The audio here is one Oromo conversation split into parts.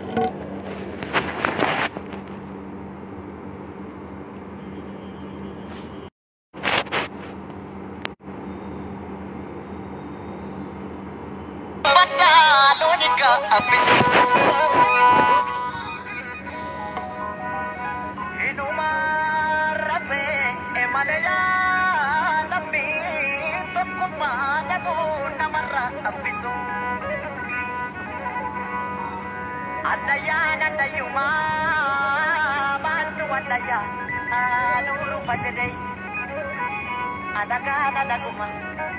Baddaalonika abbisu. Inuma rafee emalee lammii tokkummaa dhabuu namarra abbisu. Allayyaan allayyumaa maaltu wallayyaa anuuru fajjadee alagaan alagumaa.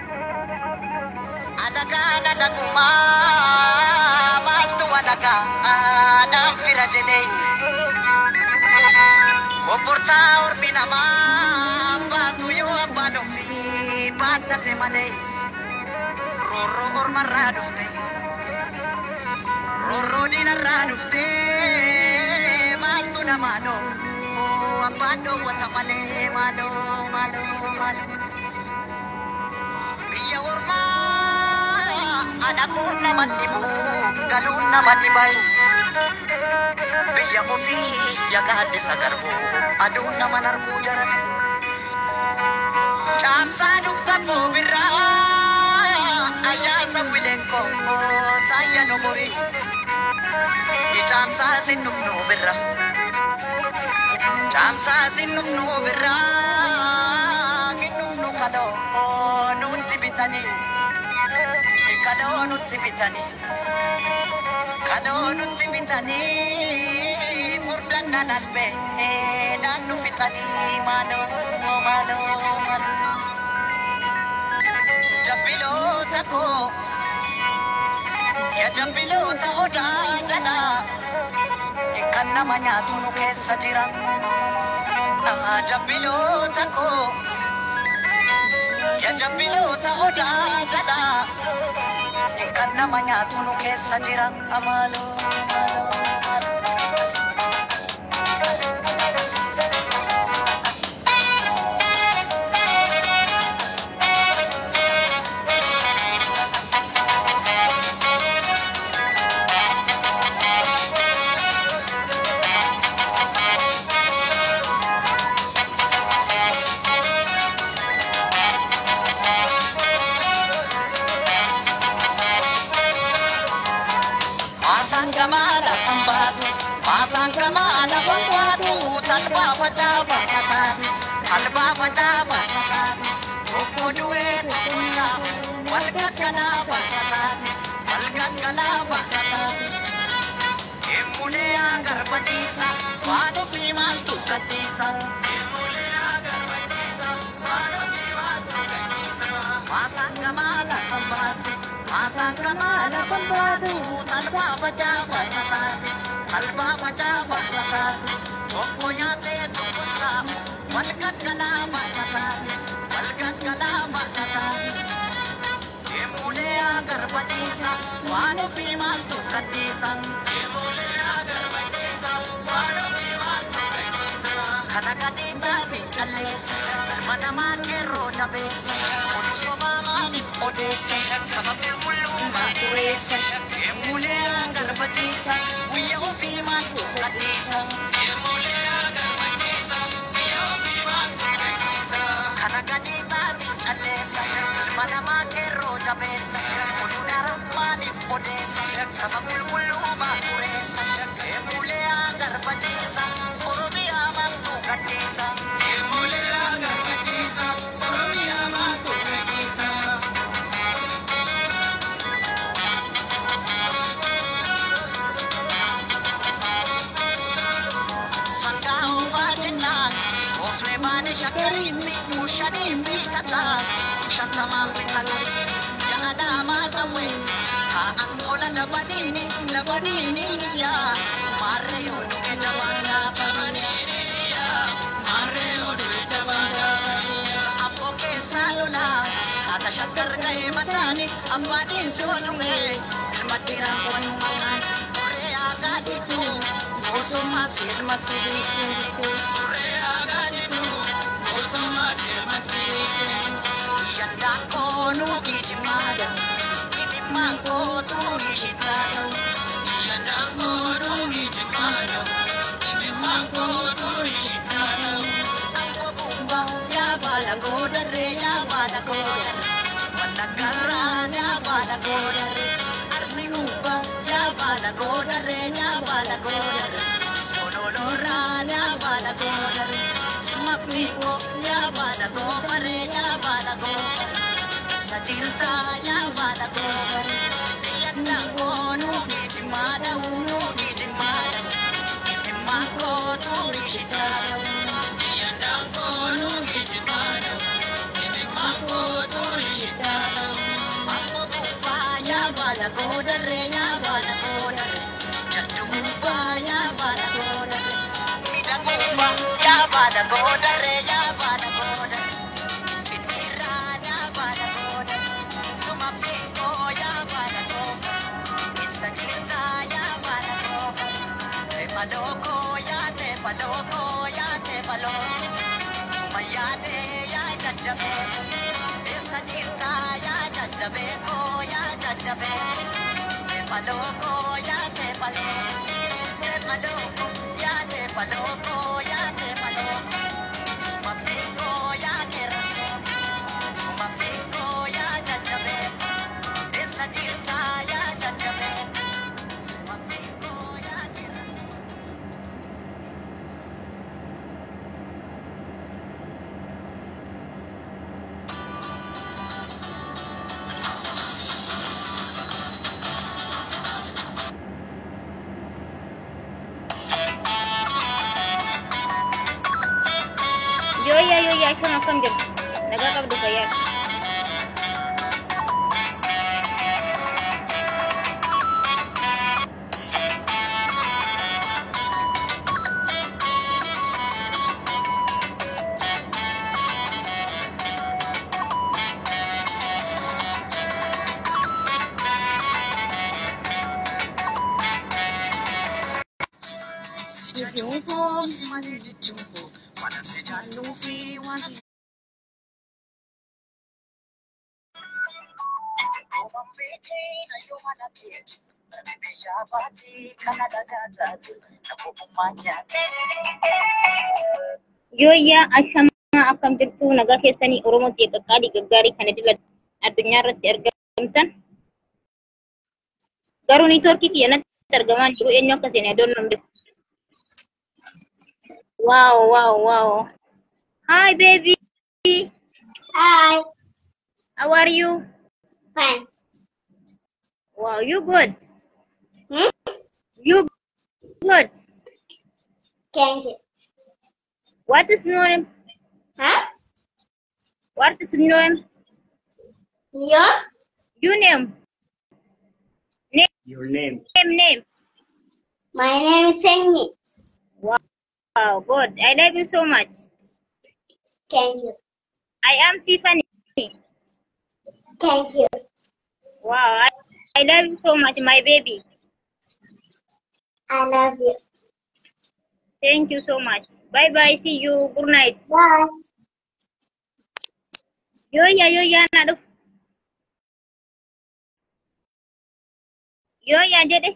Alagaan alagumaa maaltu alagaa aadaan fira jedhee obbortaa ormi namaa baatu yoo abbaan ofii baattate malee roorroo ormarraa dhufte roorroo diinarraa dhufte maaltu namaa dhoo abbaan dhoowwata malee maaloo maaloo maaloo. biyya ormaa adhaquun nama dhibu galuun nama dhibai biyya ofii yaga addisa garbu aduun nama narguu jara caamsaa dhuftammoo birraa ayyaasa wileenko saayya nobori caamsaa sin dhufnu birra caamsaa sin dhufnu birraa kinnufnu kaloo nutti bitanii kaloo nutti bitanii kaloo nutti bitanii furdannan albee dhaan nu fixanii maaloo maaloo maaloo jabbiloota koo ya jabbiloota odaa jalaa kan nama nyaatu nu keessa jira jabbiloota koo ya jabbiloota odaa jalaa kan nama nyaatu nu keessa jira amaaloo maaloo maaloo. Maasaan gamaala kan baatu, maasaan gamaala kan baatu, talbaa facaafa kataati, talbaa facaafa kataati, tokko du'ee tokkummaa, wal gaggalaafa kataati, wal gaggalaafa kataati. Emulee agarbatiisa, waan ofii maaltu gadhiisa. Maasaan gamaala kan baatu, maasaan gamaala kan baatu, talbaa facaafa kataati, talbaa facaafa kataati, tokko nyaatee tokko dhaabu, wal gaggalaafa kataati, wal gaggalaafa kataati. Emulee agarbatiisa, waan ofii maaltu gadhiisa. Kana gadii taabii calleessa, ilma namaa qeerroo jabeessa, oduu sobaa maaliif odeessa, saba qulqullummaa dureessa, emulee agarbatiisa, guyya ofii maaltu gadhiisa. Kana gadii taabii calleessa, ilma namaa qeerroo jabeessa, oduu dara maaliif odeessa, saba qulqullummaa dureessa, emulee agarbatiisa, oromiyaa maaltu gadhiisa. Sangaa ho'aa jennaan, ooflee baane shakkariitti, kushaniin biitataa, shakkamaan bitataa, jaalaamaa ta'e, taa'an tola labaniini, labaniini yaa, maarree yoo dhuge jabaan laafanii, maarree yoo dhuge jabaan laafanii, abboo keessaa lolaa, haata shakkar ga'ee mataani, abbaa dhiinsi yoo dhuge, ilma dhiiraa qo'annu maqaan, qoree aagaa dhibbuu, Osoma silma kiri Yanda kono kijimada Iniman ko turi shitado Yanda kono baala goodarre arsi gubbaa yaa baala goodarre yaa baala goodarre sololorraa yaa baala goodarre summa fiigoo yaa baala goofare yaa baala goofare isa jirtaa yaa baala goofare yadda koonuu dhiijimaa dha'uu nuu dhiijimaa dha'uu dhiijimaa kootuu rishitaa dha'uu yadda koonuu dhiijimaa dha'uu dhiijimaa kootuu rishitaa dha'uu ammoo gubbaa yaa baala goodarre yaa baala goodarre jaddu gubbaa yaa baala goodarre midha gubbaa yaa baala goodarre yaa baala goodarre chinniirraa yaa baala goodarre suma fiigoo yaa baala goodarre isa jirtaa yaa baala goodarre teefa lookoo yaa teefa lookoo yaa teefa lookoo suma yaadee yaa jajjabee isa jirtaa yaa jajjabee koo yaa jajjabee teefa lookoo yaa teefa lookoo teefa lookoo yaa teefa lookoo yaa teefa lookoo suma fiigoo yaa kerrasoo suma fiigoo yaa jajjabee isa jirtaa yaa jajjabee suma fiigoo yaa kerrasoo. Yooyyaa yooyyaa isheen akkam jirtu? Nagaa qabdu fayyaa. Jajjummoo si malee jajjummoo waan si jaalluu fi waan si Ooman beekee na yoo mana keeki Namni biyyaa baatee kana lagaa taate Nabbobummaa nyaate Yooyyaa ashamaa akkam jirtu? Nagaa keessanii Oromoo ta'e qaqqaalii gaggaarii kana dila addunyaa irratti argamtan. Garuu niitoorkii kiyya natti argamaa hin jiru eenyu akka seene adoon nan beeku. Wow, wow, wow. Hi, baby. Hi. How are you? Fine. Wow, you good. Hmm? You good. Thank you. What is your name? Huh? What is your name? Your? Your name. Name, Your name. name, name. My name is Sengi. Wow, good. I love you so much. Thank you. I am Sifani. Thank you. Wow, I, I love you so much, my baby. I love you. Thank you so much. Bye bye. See you. Good night. Bye. Yo ya yo ya na duf. Yo ya jedhe.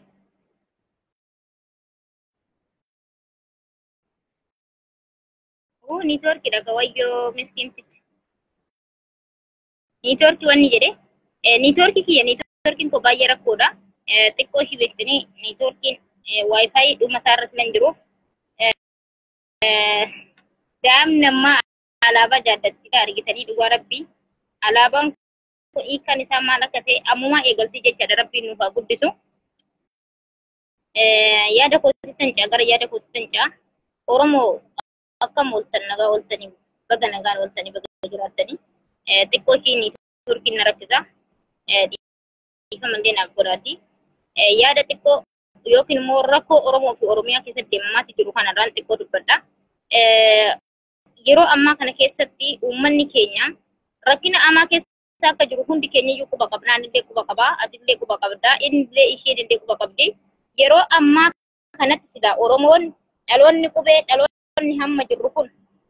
Oh, niitoorkii dhaga wayyoo miskiintitti. Niitoorkii wanni jedhe. Eh, niitoorkii kiyya niitoorkiin koo baay'ee rakkoodha. Eh, xiqqoo ishii beektanii niitoorkiin eh, waayifaayi dhuma isaa irratti nan jiruuf. Eh, daa'imni ammaa alaabaa jaallattiidha argitanii dhugaa rabbii. Alaabaan kun hiikkaan isaa maal akka ta'e ammumaa eegaltii jechaadha rabbiin nuuf haa guddisu. Eh, yaada kootti tancaa gara yaada kootti tancaa. Oromoo akkam ooltan nagaa ooltanii baga nagaan ooltanii baga jiraattanii. Eh, xiqqoo ishii turkiin na rakkisa. Eh, dhiifama illee naaf godhaati. Eh, yaada xiqqoo yookiin immoo rakkoo Oromoo fi Oromiyaa keessatti deemamaatti jiru kanarraan xiqqoo dubbadha. Eh, yeroo ammaa kana keessatti uummanni keenya rakkina amaa keessa akka jiru hundi keenya iyyuu quba qabna. Ani illee quba qabaa, ati illee quba qabda, inni illee isheen illee quba qabdi. Yeroo ammaa kanatti silaa Oromoon dhaloonni qubee dhaloonni hamma jirru kun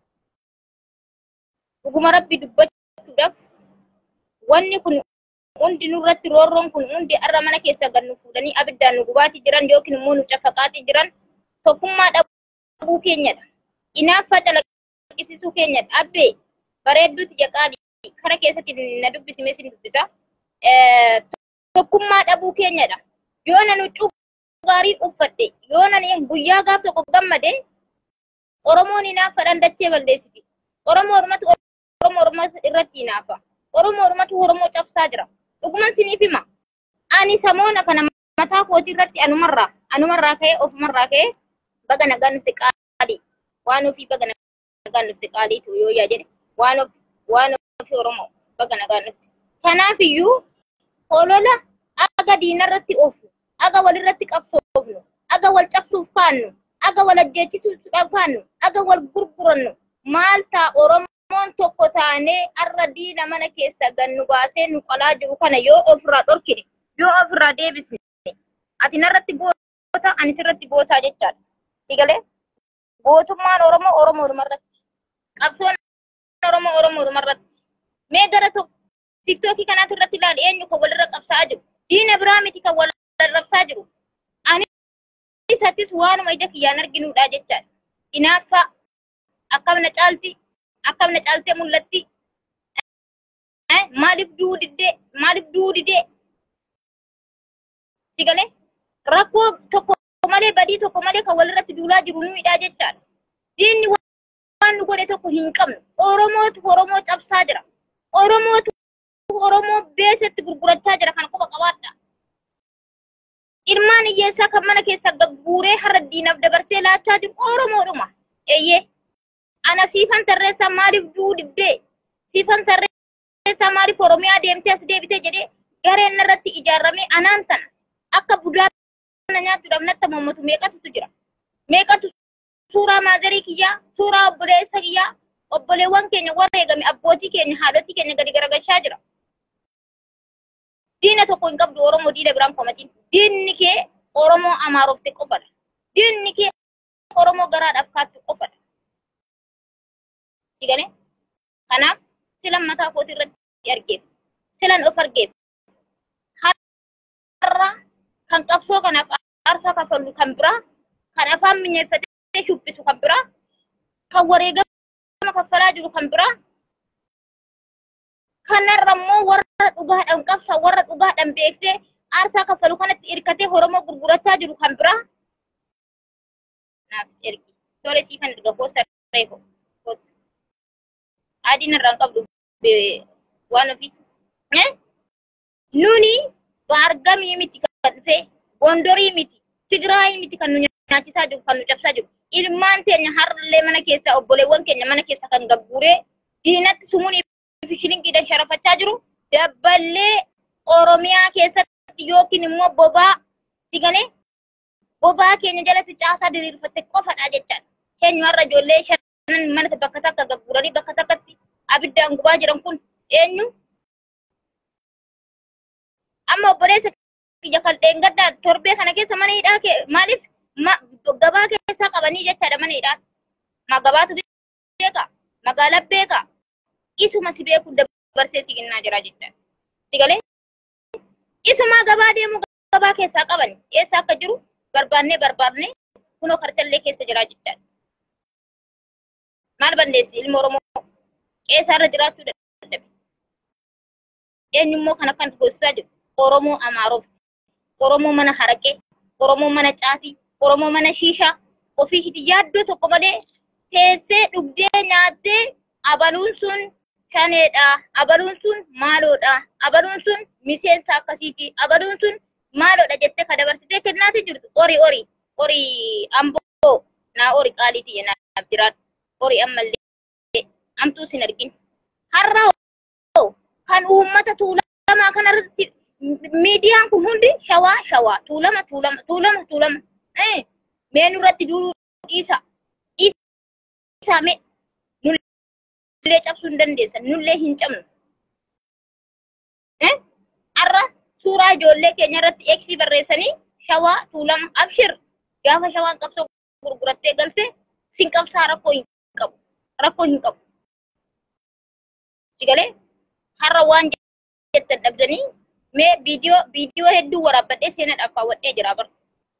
dhuguma rabbi dubbachuudhaaf wanni kun hundi nurratti roorroon kun hundi har'a mana keessa gad nu fuudhanii abiddaan nu gubaatii jiran yookiin immoo nu cafaqaatii jiran tokkummaa dhabuu keenyadha. Inaaffaa calaqqisiisuu keenyadha. Abbee bareedduuti jaqaadhi. Kara keessatti na dubbisime sin dubbisa. tokkummaa dhabuu keenyadha. Yoo nan huccuu gaarii uffadhe, yoo nan guyyaa gaaf tokko gammade, Oromoon hinaaffaadhaan dachee balleessiti. Oromoo Oromatu Oromoo Oromoo irratti hinaafa. Oromoo Oromatu Oromoo cabsaa jira. Dhuguman siniif hima. Ani samoona kana mataa kootii irratti anumarraa, anumarraa ka'ee ofumarraa ka'ee baga nagaan nutti qaalii. Waan ofii baga nagaan nutti qaaliitu yoo yaa jedhe waan of waan ofii Oromoo baga nagaan nutti. Kanaafiyyuu olola aga diinarratti oofu, aga walirratti qabsoofnu, aga wal cabsuuf faannu, aga wal ajjeechisuudhaaf faannu, aga wal gurgurannu. Maal ta'a Oromoon tokko taanee har'a diina mana keessa gannu baasee nu qalaa jiru kana yoo ofirraa dhorkine, yoo ofirraa deebisne, ati narratti goota, ani sirratti gootaa jechaadha. Sigalee gootummaan Oromoo Oromoo dhumarratti, qabsoon Oromoo Oromoo dhumarratti. Mee gara tokko tiktookii kanaatu irratti ilaali eenyu kan walirra qabsaa jiru. Diina biraa miti kan wal rabsaa jiru. Ani isattis waanuma ija kiyyaan arginuudha jechaadha. Hinaaffaa akkam na caalti akkam na caaltee mul'atti. Maaliif du'uu diddee maaliif du'uu didee sigalee rakkoo tokko malee badii tokko malee kan walirratti duulaa jiru nuyiidha jechaadha. Diinni waan nu godhe tokko hin qabnu. Oromootu Oromoo cabsaa jira. Oromootu Oromoo beesetti gurgurachaa jira kan quba qabaadha. Ilmaan hiyyeessaa kan mana keessa gagguuree har'a diinaaf dabarsee laachaa jiru Oromoodhuma. Eeyyee. Ana siifan tarreessaa maaliif du'uu diddee? Siifan tarreessaa maaliif Oromiyaa deemtee as deebitee jedhee gareen irratti ijaarramee anaan sana akka budaa na nyaachuudhaaf natti mamatu meeqatu jira? Meeqatu suuraa maazarii kiyyaa, suuraa obboleessa kiyyaa, obboleewwan keenya warra eegame abbootii keenya haadhotii keenya gadi garagalchaa jira. Diina tokko hin qabdu Oromoo diina biraan komatiin. Diinni kee Oromoo amaarofte qofadha. Diinni kee Oromoo garaadhaaf kaattu qofadha. Sigane? Kanaaf silan mataa kootii irratti argeef. Silan of argeef. Har'a kan qabsoo kanaaf aarsaa kafallu kan biraa, kan afaan minyeeffatee shubbisu kan biraa, kan wareegama kaffalaa jiru kan biraa, kanarra immoo warra dhugaadhaan qabsa warra dhugaadhaan beeksee aarsaa kaffalu kanatti hirkatee Oromoo gurgurachaa jiru kan biraa. Naaf ergi. Tole siifan erga boossa reefu. Adiin irraan qabdu waan ofii. Nuni baargamii miti kan dhufe, gondorii miti, Tigraayii miti kan nu nyaachisaa jiru, kan nu cabsaa jiru. Ilmaan teenya har'allee mana keessa obboleewwan keenya mana keessa kan gagguuree diinatti sumuun shilingiidhaan sharafachaa jiru. Dabballee Oromiyaa keessatti yookiin immoo bobaa sigane bobaa keenya jalatti caasaa diriirfatte qofadha jechaadha. Keenya har'a ijoollee shanan mana bakka takka gagguuranii bakka takkatti abiddaan gubaa jiran kun eenyu? Amma obboleessa kiyya kalteen gaddaa torbee kana keessa mana hidhaa kee maaliif gabaa keessaa qabanii jechaadha mana hidhaa. Ma gabaatu beeka? Magaalaa beeka? Isuma si beeku dabarsee si kennaa jira jechaadha. Si galee? Isuma gabaa deemu gabaa keessaa qabani. Eessa akka jiru barbaannee barbaannee kunoo kartallee keessa jira jechaadha. Maal balleessi ilma Oromoo qeessaarra jiraachuu dadhabe. Eenyummoo kan akkanatti goosisaa jiru Oromoo Amaarofti. Oromoo mana haraqee, Oromoo mana caatii, Oromoo mana shiishaa ofii hiti yaaddoo tokko malee teessee dhugdee nyaattee abaluun sun shaneedha, abaluun sun maaloodha, abaluun sun miseensa akkasiiti, abaluun sun maaloodha jettee ka dabarsitee kennaati jirtu ori ori ori amboo naa ori qaaliiti naaf jiraatu ori ammallee amtuu sin argin har'a kan uummata tuulamaa kanarratti miidiyaan kun hundi shawaa shawaa tuulama tuulama tuulama tuulama mee nurratti duuluu dhiisa dhiisa mee nullee cabsuu hin dandeessan nullee hin cabnu har'a suuraa ijoollee keenya irratti eeksii barreessanii shawaa tuulama abshir gaafa shawaan qabsoo gurgurattee galte sin qabsaa rakkoo hin qabu rakkoo hin qabu sigalee har'a waan jettan dhabdanii mee viidiyoo viidiyoo hedduu waraabbadhee seenaadhaaf kaawwadhee jira bara.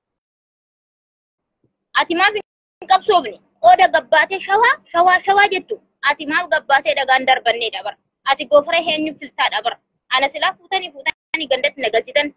Ati maaf hin qabsoofne qooda gabbaatee shawaa shawaa shawaa jettu ati maaf gabbaatee dhagaan darbanneedha bara. Ati goofara eenyu filtaadha bara. Ana silaa fuutanii fuutanii gandatti na galchitan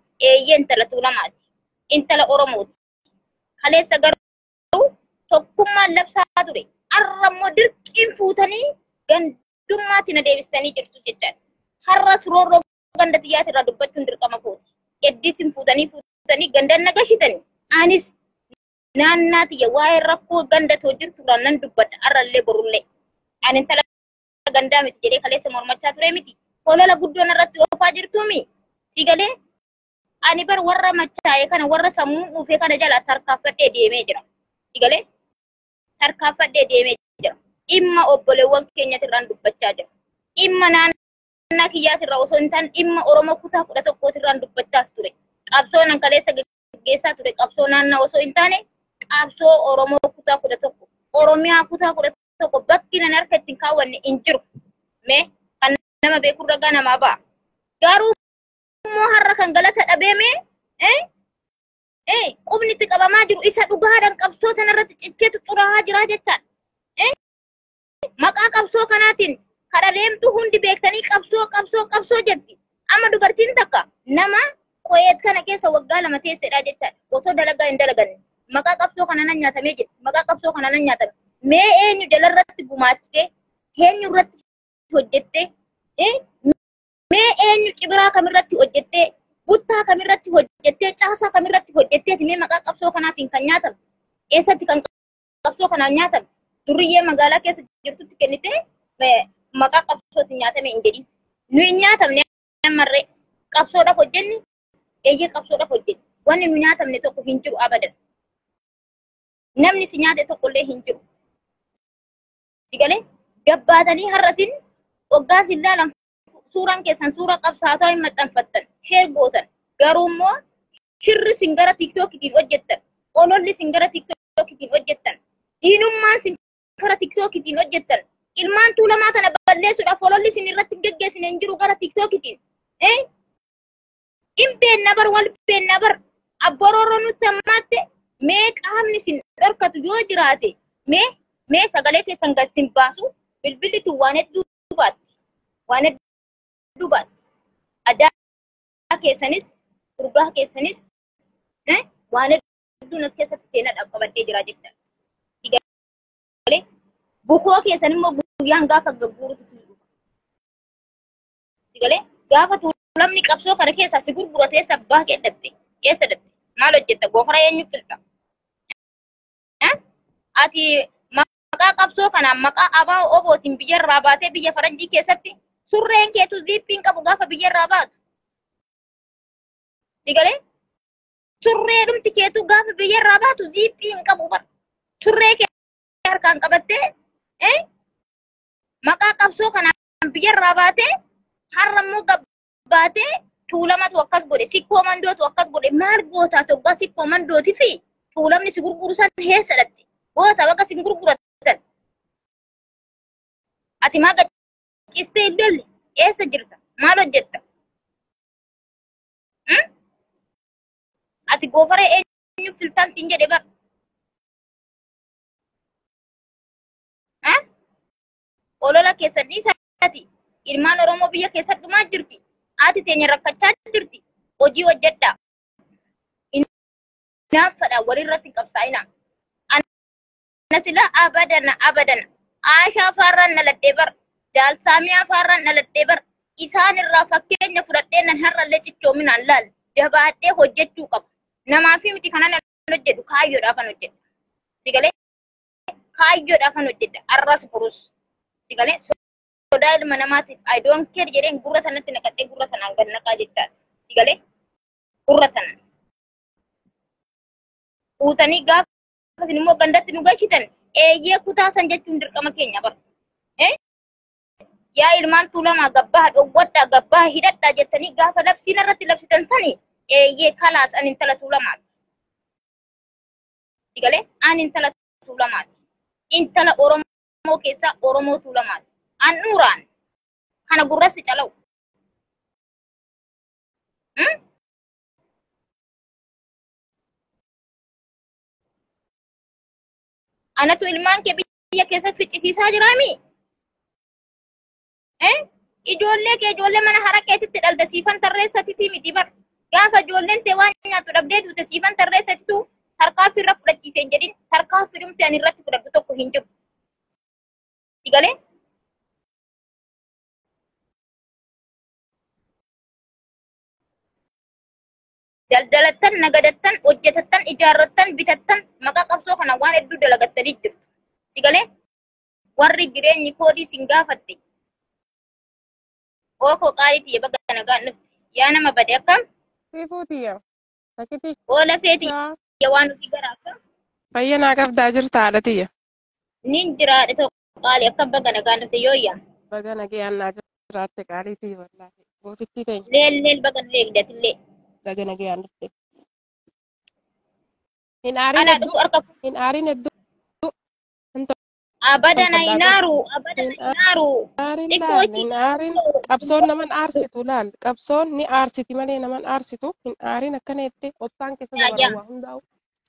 eeyyee intala tuulamaati. Intala Oromooti. Kaleessa garuu tokkummaan labsaa ture. Har'a immoo dirqiin fuutanii gandummaatti na deebistanii jirtu jechaadha. Har'as roorroo ganda xiyyaati irraa dubbachuun dirqama kooti. Eddiisin fuutanii fuutanii gandan na gashitanii. Anis naannaa tiyya waa'ee rakkoo ganda too jirtu irraa nan dubbadha har'allee borullee. Ani intala gandaa miti jedhee kaleessa mormachaa ture miti. Holola guddoon irratti oofaa jirtuumi. Si galee ani bar warra machaa'e kana warra sammuu dhuufee kana jala tarkaanfadhee deemee jira. Si galee tarkaanfadhee deemee jira. Dhimma obboleewwan keenyatti irraan dubbachaa jira. Dhimma naannaa kiyyaati irraa osoo hin taane dhimma Oromoo kutaa kudha tokkooti irraan dubbachaas ture. Qabsoo nan kaleessa gaggeessaa ture qabsoo naannaa osoo hin taane qabsoo Oromoo kutaa kudha tokko. Oromiyaa kutaa kudha tokko bakki nan harka ittiin kaawwanne hin jiru. Mee kan nama beeku ragaa namaa ba'a. Garuu immoo har'a kan galata dhabeeme eh eh qubni itti qabamaa jiru isa dhugaadhaan qabsoo kanarratti cicceetu xuraa'aa jira jechaadha. Eh maqaa qabsoo kanaatiin kadha deemtu hundi beektanii qabsoo qabsoo qabsoo jetti. Amma dubartiin takka nama qo'eet kana keessa waggaa lama teessedha jechaadha. Otoo dalagaa hin dalaganne. Maqaa qabsoo kana nan nyaatamee jira. Maqaa qabsoo kana nan nyaatame. Mee eenyu jalarratti gumaachite? Eenyu irratti hojjette? Eh mee eenyu cibiraa kamirratti hojjettee buttaa kamirratti hojjettee caasaa kamirratti hojjetteeti mee maqaa qabsoo kanaatiin kan nyaatamte eessatti kan qabsoo kanaan nyaatamte duriyyee magaalaa keessa jirtutti kennite maqaa qabsootiin nyaatame hin jedhin nu hin nyaatamne ammarree qabsoodhaaf hojjenni eeyyee qabsoodhaaf hojjenni wanni nu nyaatamne tokko hin jiru abadan namni si nyaate tokkollee hin jiru si galee gabbaatanii har'asin waggaa sin laalan suuraan keessan suuraa qabsaataa hin maxxanfattan sheer gootan garuu immoo shirri sin gara tiiktookitiin hojjettan ololli sin gara tiiktookitiin hojjettan diinummaan sin gara tiiktookitiin hojjettan ilmaan tuulamaa kana balleessuudhaaf ololli sin irratti hin geggeessine hin jiru gara tiiktookitiin hin beenna bar wal beenna bar abborooroo nutti ammaatte mee qaamni sin dhorkatu yoo jiraate mee mee sagalee keessan gad sin baasu bilbilli tun waan hedduu baatti waan hedduu baatti aadaa keessanis urgaa keessanis waan hedduun as keessatti seenaadhaaf qabadhee jira jecha. Bukoo keessan immoo guyyaan gaafa gagguurutu tuulu. Sigalee gaafa tuulamni qabsoo kana keessaa si gurguratee sabbaa keeddatte keessa datte maal hojjetta gofara eenyu filta. Ati maqaa qabsoo kanaan maqaa abaa obootiin biyya irraa baatee biyya faranjii keessatti surreen keetu ziippiin qabu gaafa biyya irraa baatu. Sigalee surree dhumti keetu gaafa biyya irraa baatu ziippiin qabu bar. Surree kee harkaan qabattee maqaa qabsoo kanaan biyya irraa baatee har'a immoo gabbaatee tuulamatu akkas godhe sikkoo mandootu akkas godhe maal gootaa toggaa sikkoo mandootii fi tuulamni si gurguru san heessa dhatte goota bakka si gurguratan. Ati maa gaccistee iddoolli eessa jirta maal hojjetta? Ati goofara eenyu filtaan siin jedhe bara. olola keessan dhiisaati. Ilmaan Oromoo biyya keessatti dhumaa jirti. Haati teenya rakkachaa jirti. Hojii hojjedhaa. Naaffadha walirratti qabsaa'ina. Ana sila abadana abadana. Aashaa afaarraan naladhee bar. Jaalsaamii afaarraan naladhee bar. Isaan irraa fakkeenya fudhadhee nan har'allee cichoominaan laal. Jabaadhee hojjechuu qaba. Namaafi miti kanan hojjedhu kaayyoodhaafan hojjedha. Sigalee kaayyoodhaafan hojjedha. Arras burus. Sigalee sodaa ilma namaatiif I don't care jedheen gurra sanatti naqadhee gurra sanaan gad naqaa jechaadha. Sigalee gurra sanaan. Fuutanii gaafa isin immoo gandatti nu galchitan eeyyee kutaa san jechuun dirqama keenya bara. Yaa ilmaan tuulamaa gabbaa dhowwadhaa gabbaa hidhadhaa jettanii gaafa labsiin irratti labsitan sani eeyyee kalaas an intala tuulamaati. Sigalee an intala tuulamaati. Intala Oromoo keessaa Oromoo tuulamaati. Handhuuraan kana gurrassi calawu. Anatu ilmaan kee biyya keessatti ficcisiisaa jiraami? Ijoollee kee ijoollee mana hara keetitti dhalda siifan tarreessatiiti miti bar. Gaafa ijoolleen ta'e waan nyaattu dhabdee duute siifan tarreessatu tarkaanfii irra fudhachiisee hin jedhin tarkaanfii dhumte ani irratti fudhadhu tokko hin jiru. Si galee? daldalattan, nagadattan, hojjetattan, ijaarrattan, bitattan maqaa qabsoo kana waan hedduu dalagattanii jirtu. Si galee? Warri jireenyi koodii sin gaafatte. Ookoo qaalii tiyya bakka nagaan dhufte. Yaa nama bade akkam? Sifuutiya. Sakiti Oola feeti tiyya waan ofii garaa akkam? fayya naa qabdaa jirta haadha tiyya. Nin jiraadhe tokko qaalii akkam bakka nagaan dhufte yooyyaa. Baga nagayaan naa jiraatte qaalii tiyya wallaahi. Gootittii teenya Leel leel bakka nu eegdatillee. baga nagayaan dhufte. Hin aarin Anaa hedduu dhufu harka hin aarin hedduu abadana hinaaru abadana hinaaru. aarin Xiqqoo laal ishii hin aarin qabsoon naman aarsitu laal qabsoon ni aarsiti malee naman aarsitu hin aarin akkana jettee obsaan keessa Yaa, dabara yaa. waa hundaa'u.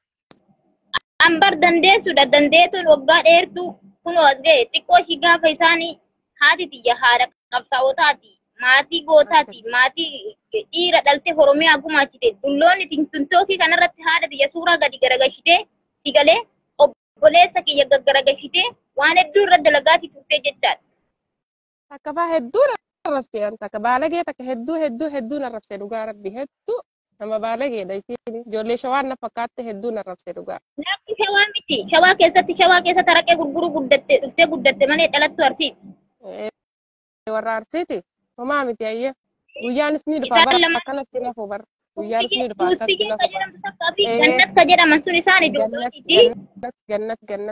Ambar dandeessudha. Dandeetuun waggaa dheertuu kunoo as ga'e. Xiqqoo ishii gaafa isaanii haati tiyya haadha qabsaa'otaati. Maatii gootaati. Maatii dhiira dhalte Oromiyaa gumaachite. Dulloonni tintookii kanarratti haadha tiyya suuraa gadi garagalchitee si galee obboleessa kiyya gaggaragalchitee waan hedduu irra dalagaatii turtee jechaadha. Takka baa hedduu narrabsee an takka baalagee takka hedduu hedduu hedduu narrabsee dhugaa rabbi hedduu nama baalageedha isiin ijoollee shawaan na fakkaatte hedduu narrabsee dhugaa. Namni shawaa miti. Shawaa keessatti shawaa keessa taraqee gurguruu guddatte dhuftee guddatte malee dhalattu arsiiti. Eh, warra arsiiti homaa miti ayye guyyaanis ni dhufa Isaan bara lama- akkanatti nafu bar guyyaanis ni dhufa Duustii akkatti keessa nafu bar jedhamtu takkaa fi Eh. gannat ka jedhaman sun isaan gannat ijoollooti. gannat gannat gannat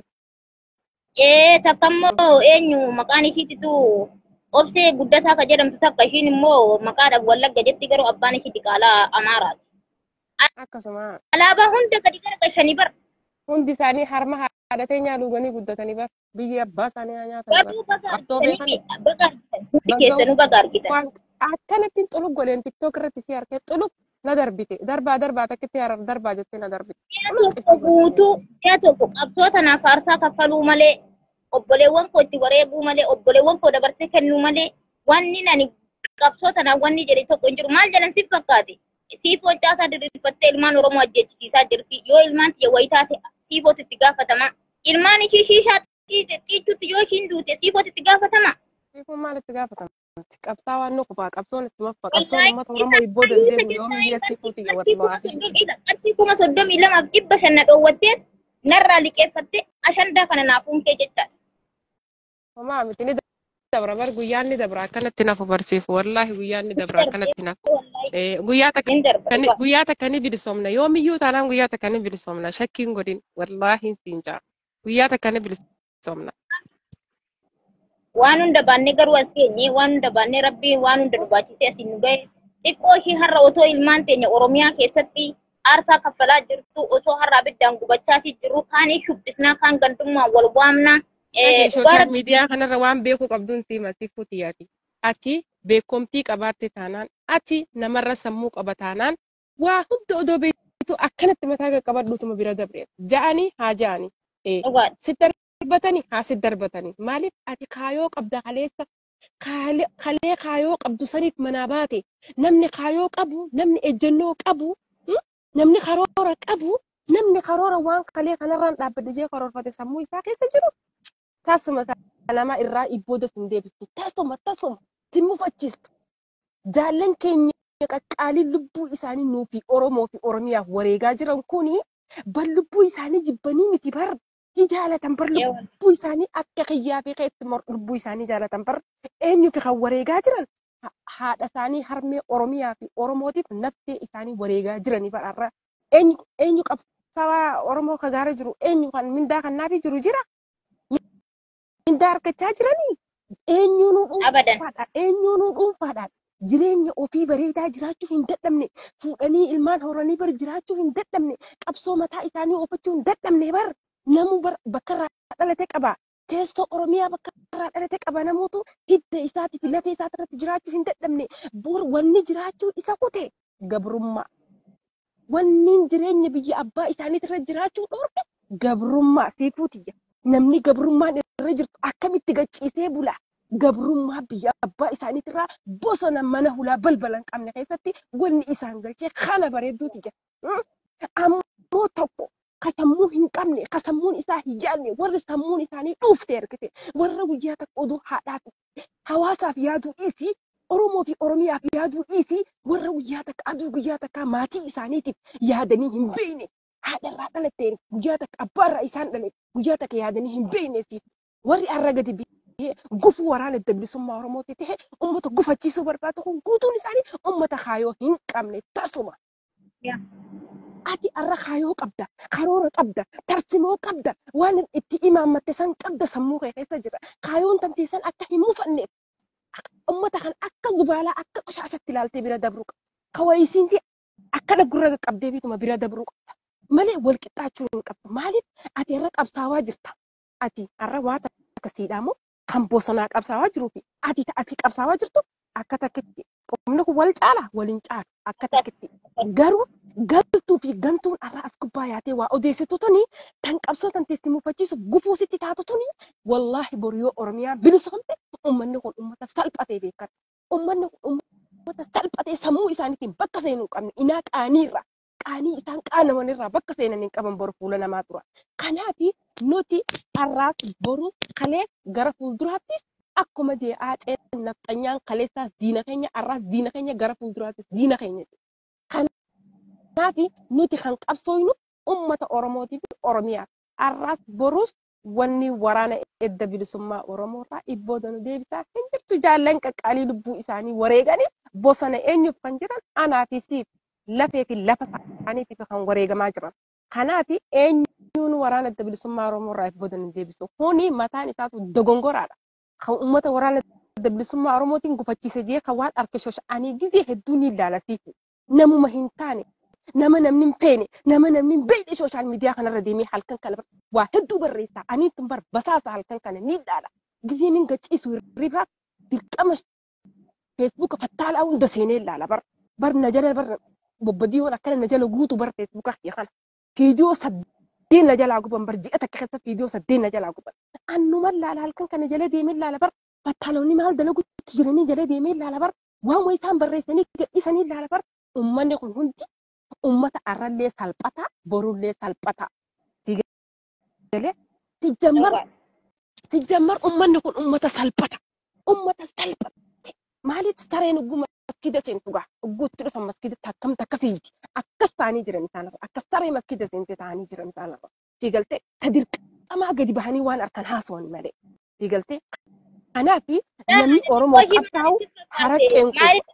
Ee takka immoo eenyu maqaan ishiititu obsee guddataa ka jedhamtu takka ishiin immoo maqaadhaaf wallagga jetti garuu abbaan ishii diqaalaa amaaraati. akkasuma Alaabaa hunda gadi garagalchanii bar hundi isaanii harma haadhatee nyaa dhuganii guddatanii bar biyyi abbaa isaanii haa nyaatan bar garuu baga qabsoo argitanii beekan baga argitan hundi Baga- keessanuu baga argitan. waan akkanattiin xulug godheen tiktook irratti si harkee xulug na darbite darbaa darbaa takkitti harar darbaa jettee na darbite Mi'a tokko guutuu mi'a tokko qabsoo tanaaf aarsaa kaffaluu malee obboleewwan koo itti wareeguu malee obboleewwan koo dabarsee kennuu malee wanni nani qabsoo tanaaf wanni jedhe tokko hin jiru maal jedhan siif fakkaate siifoo caasaa diriirfattee ilmaan oromoo ajjeechisiisaa jirti yoo ilmaan tiyya wayii taate siifootu itti gaafatama ilmaan ishii shiishaa xiichuutti yoo ishiin duute siifootu itti gaafatama. Siifun maalitti gaafatama? Qabsaa waan nukufaa qabsoon itti maffa qabsoon uummata Oromoo ibboo dandeebu yoo biyya siifuuti wallaahi. Qarshii kuma soddomii lamaaf dhibba shanna dhoowwatteet narraa liqeeffattee ashandaa kana naafuun kee jechaadha. Homaa miti ni dabra bar guyyaan ni dabra akkanatti nafu barsiifu wallaahi guyyaan ni dabra akkanatti nafu. Eh, Guyyaa takka Hin darba. ni- guyyaa takka ni bilisoomna yoomiyyuu taanaan guyyaa takka ni bilisoomna shakkiin godhin wallaahi siin jaa guyyaa takka ni bilisoomna. waan hunda baannee garuu as geenye waan hunda baannee rabbii waan hunda nu baachisee asiin nu gahe xiqqoo ishii har'a otoo ilmaan teenya oromiyaa keessatti aarsaa kaffalaa jirtu otoo har'a abiddaan gubachaa jirru kaanii shubbisnaa kaan gandummaan wal waamnaa Eh, Sooshaal miidiyaa kanarra waan beekuu qabduun si masiifuu xiyyaati. Ati beekomtii qabaatte taanaan ati namarra sammuu qaba taanaan waa hunda odoo beektu akkanatti mataa qaqqabadhuutuma bira dabreera. Ja'anii haa ja'anii. Eh, dhugaadha. Si darbatanii haa si darbatanii. Maaliif ati kaayoo qabda kaleessa kaale- kalee kaayoo qabdu saniif manaa baate namni kaayoo qabu namni ejjennoo qabu hmm? namni karoora qabu namni karoora waan kalee kanarraan dhaabbadde jee karoorfate sammuu isaa keessa jiru. tasuma nama irraa ibbooda sin deebistu tasuma tasuma sin mufachiistu jaallan keenya qaqqaaliin lubbuu isaanii nuufi oromoo fi oromiyaaf wareegaa jiran kuni bar lubbuu isaanii jibbanii miti bar ni jaalatan bar lubbuu isaanii akka kiyyaa fi keessi lubbuu isaanii jaalatan bar eenyu fi kan wareegaa jiran Ha- haadha isaanii harmee oromiyaa fi oromootiif naftee isaanii wareegaa jiranii bararra eenyu eenyu qabsaawaa oromoo kagaara jiru eenyu kan mindaa kannaafi jiru jira mindaa argachaa jiranii eenyuunuu Abadan. dhuunfaadhaan eenyuunuu dhuunfaadhaan jireenya ofii bareedaa jiraachuu hin dadhabne fuudhanii ilmaan horanii bar jiraachuu hin dadhabne qabsoo mataa isaanii oofachuu hin dadhabne bar namu bar bakka irraa dhalate qaba teessoo oromiyaa bakka irraa dhalate qaba namoota hidda isaatiif lafee isaati irratti jiraachuu hin dadhabne bor wanni jiraachuu isa kute gabrummaa wanniin jireenya biyya abbaa isaaniitirra jiraachuu dhoorke gabrummaa siifuutiyya namni gabrummaan irra jirtu akkamitti gacciisee bula gabrummaa biyya abbaa isaaniitirraa bosona mana hulaa balbala hin qabne keessatti wanni isaan galchee kana bareedduuti jira. Mm. Ammoo tokko ka sammuu hin qabne ka sammuun isaa hin yaadne warri sammuun isaanii dhuufte ergite warra guyyaa takka oduu haadhaaf hawaasaaf yaaduu dhiisii Oromoo fi Oromiyaaf yaaduu dhiisii warra guyyaa takka aduu guyyaa takka maatii isaaniitiif yaadanii hin beekne haadharraa dhalatteen guyyaa takka abbaarraa isaan dhale guyyaa takka yaadanii hin beekne siif warri har'a gadi biyee gufuu waraana adda bilisummaa Oromooti ta'e uummata gufachiisuu barbaadu kun guutuun isaanii uummata kaayoo hin qabne tasuma. Yeah. ati arra kaayoo qabda karoora qabda tarsimoo qabda waan itti imaammatte san qabda sammuu kee keessa jira kaayoon tanteessan akka hin mufanneef ummata kan akka zubaalaa akka qoshaashatti ilaaltee bira dabruu qabda kawayisiin jee akkana gurra qabdee bituma bira dabruu qabda malee wal qixxaachuu hin qabdu maaliif ati irra qabsaawaa jirta ati arra waa akkasiidhaa moo kan bosonaa qabsaawaa jiruu fi ati ati qabsaawaa jirtu akka takkitti qomni kun wal caala waliin caalu akka takkitti garuu galtuu fi gantuun arraa as gubbaa yaatee waa odeessitu tuni tan qabsoo tan teessi mufachiisu gufuu sitti taatu tuni wallaahi boru yoo oromiyaa bilisoomte ummanni kun ummata salphatee beekan ummanni kun ummata salphatee sammuu isaaniitiin bakka seenuu hin qabne inaa qaaniirra qaanii isaan qaanamanirraa bakka seenan hin qaban boru fuula namaa tura kanaafi nuti arraas boru kalee gara fuulduraattis akkuma jee aaceen nafxanyaan kaleessaas diina keenya arraas diina keenya gara fuulduraattis diina keenya Kanaaf nuti kan qabsooynu uummata Oromootii fi Oromiyaaf. Har'aas borus wanni waraana edda bilisummaa Oromoorraa ibbooda nu deebisaa hin jirtu jaallan qaqqaalii lubbuu isaanii wareeganii bosona eenyuuf kan jiran anaa fi siif lafee fi lafa isaaniitiif kan wareegamaa jiran. Kanaaf eenyuun waraana edda bilisummaa Oromoorraa ibbooda nu deebisu. Kuni mataan isaatu dogongoraadha. Kan uummata waraana edda bilisummaa Oromootiin gufachiise jee kan waan harka shosha'anii gizee hedduu ni ilaalasiisu. Namuma hin taane nama namni hin feene nama namni hin beekne sooshaal miidiyaa kanarra deemee halkan kana waa hedduu barreessaa ani tun bar basaasa halkan kana ni dhaala gizeen hin gachiisu hirriba dirqama feesbuuka fattaalaa hunda seenee ilaala bar bar na jala bar bobbadiyoon akkana na jala guutu bar feesbuuka kiyya kana fiidiyoo saddeen na jalaa guban bar ji'a takka keessa fiidiyoo saddeen na jalaa guban annuma ilaala halkan kana jala deemee ilaala bar fattaaloonni maal dalaguutti jiranii jala deemee ilaala bar waan waa isaan barreessanii gadhiisanii ilaala bar ummanni kun hundi ummata arrallee salphata borullee salphata. Galee tijjammar tijjammar ummanni kun ummata salphata ummata salphate maaliif sareen ugguma maskida seentu gaa ugguutti dhufa maskidatti akkamta akka fiigdi akkas ta'anii jiran isaan lafa akkas saree maskida seente ta'anii jiran isaan lafa siigaltee ta dirqamaa gadi bahanii waan harkan haasawani malee siigaltee kanaaf namni oromoo qabsaa'u haraqqeen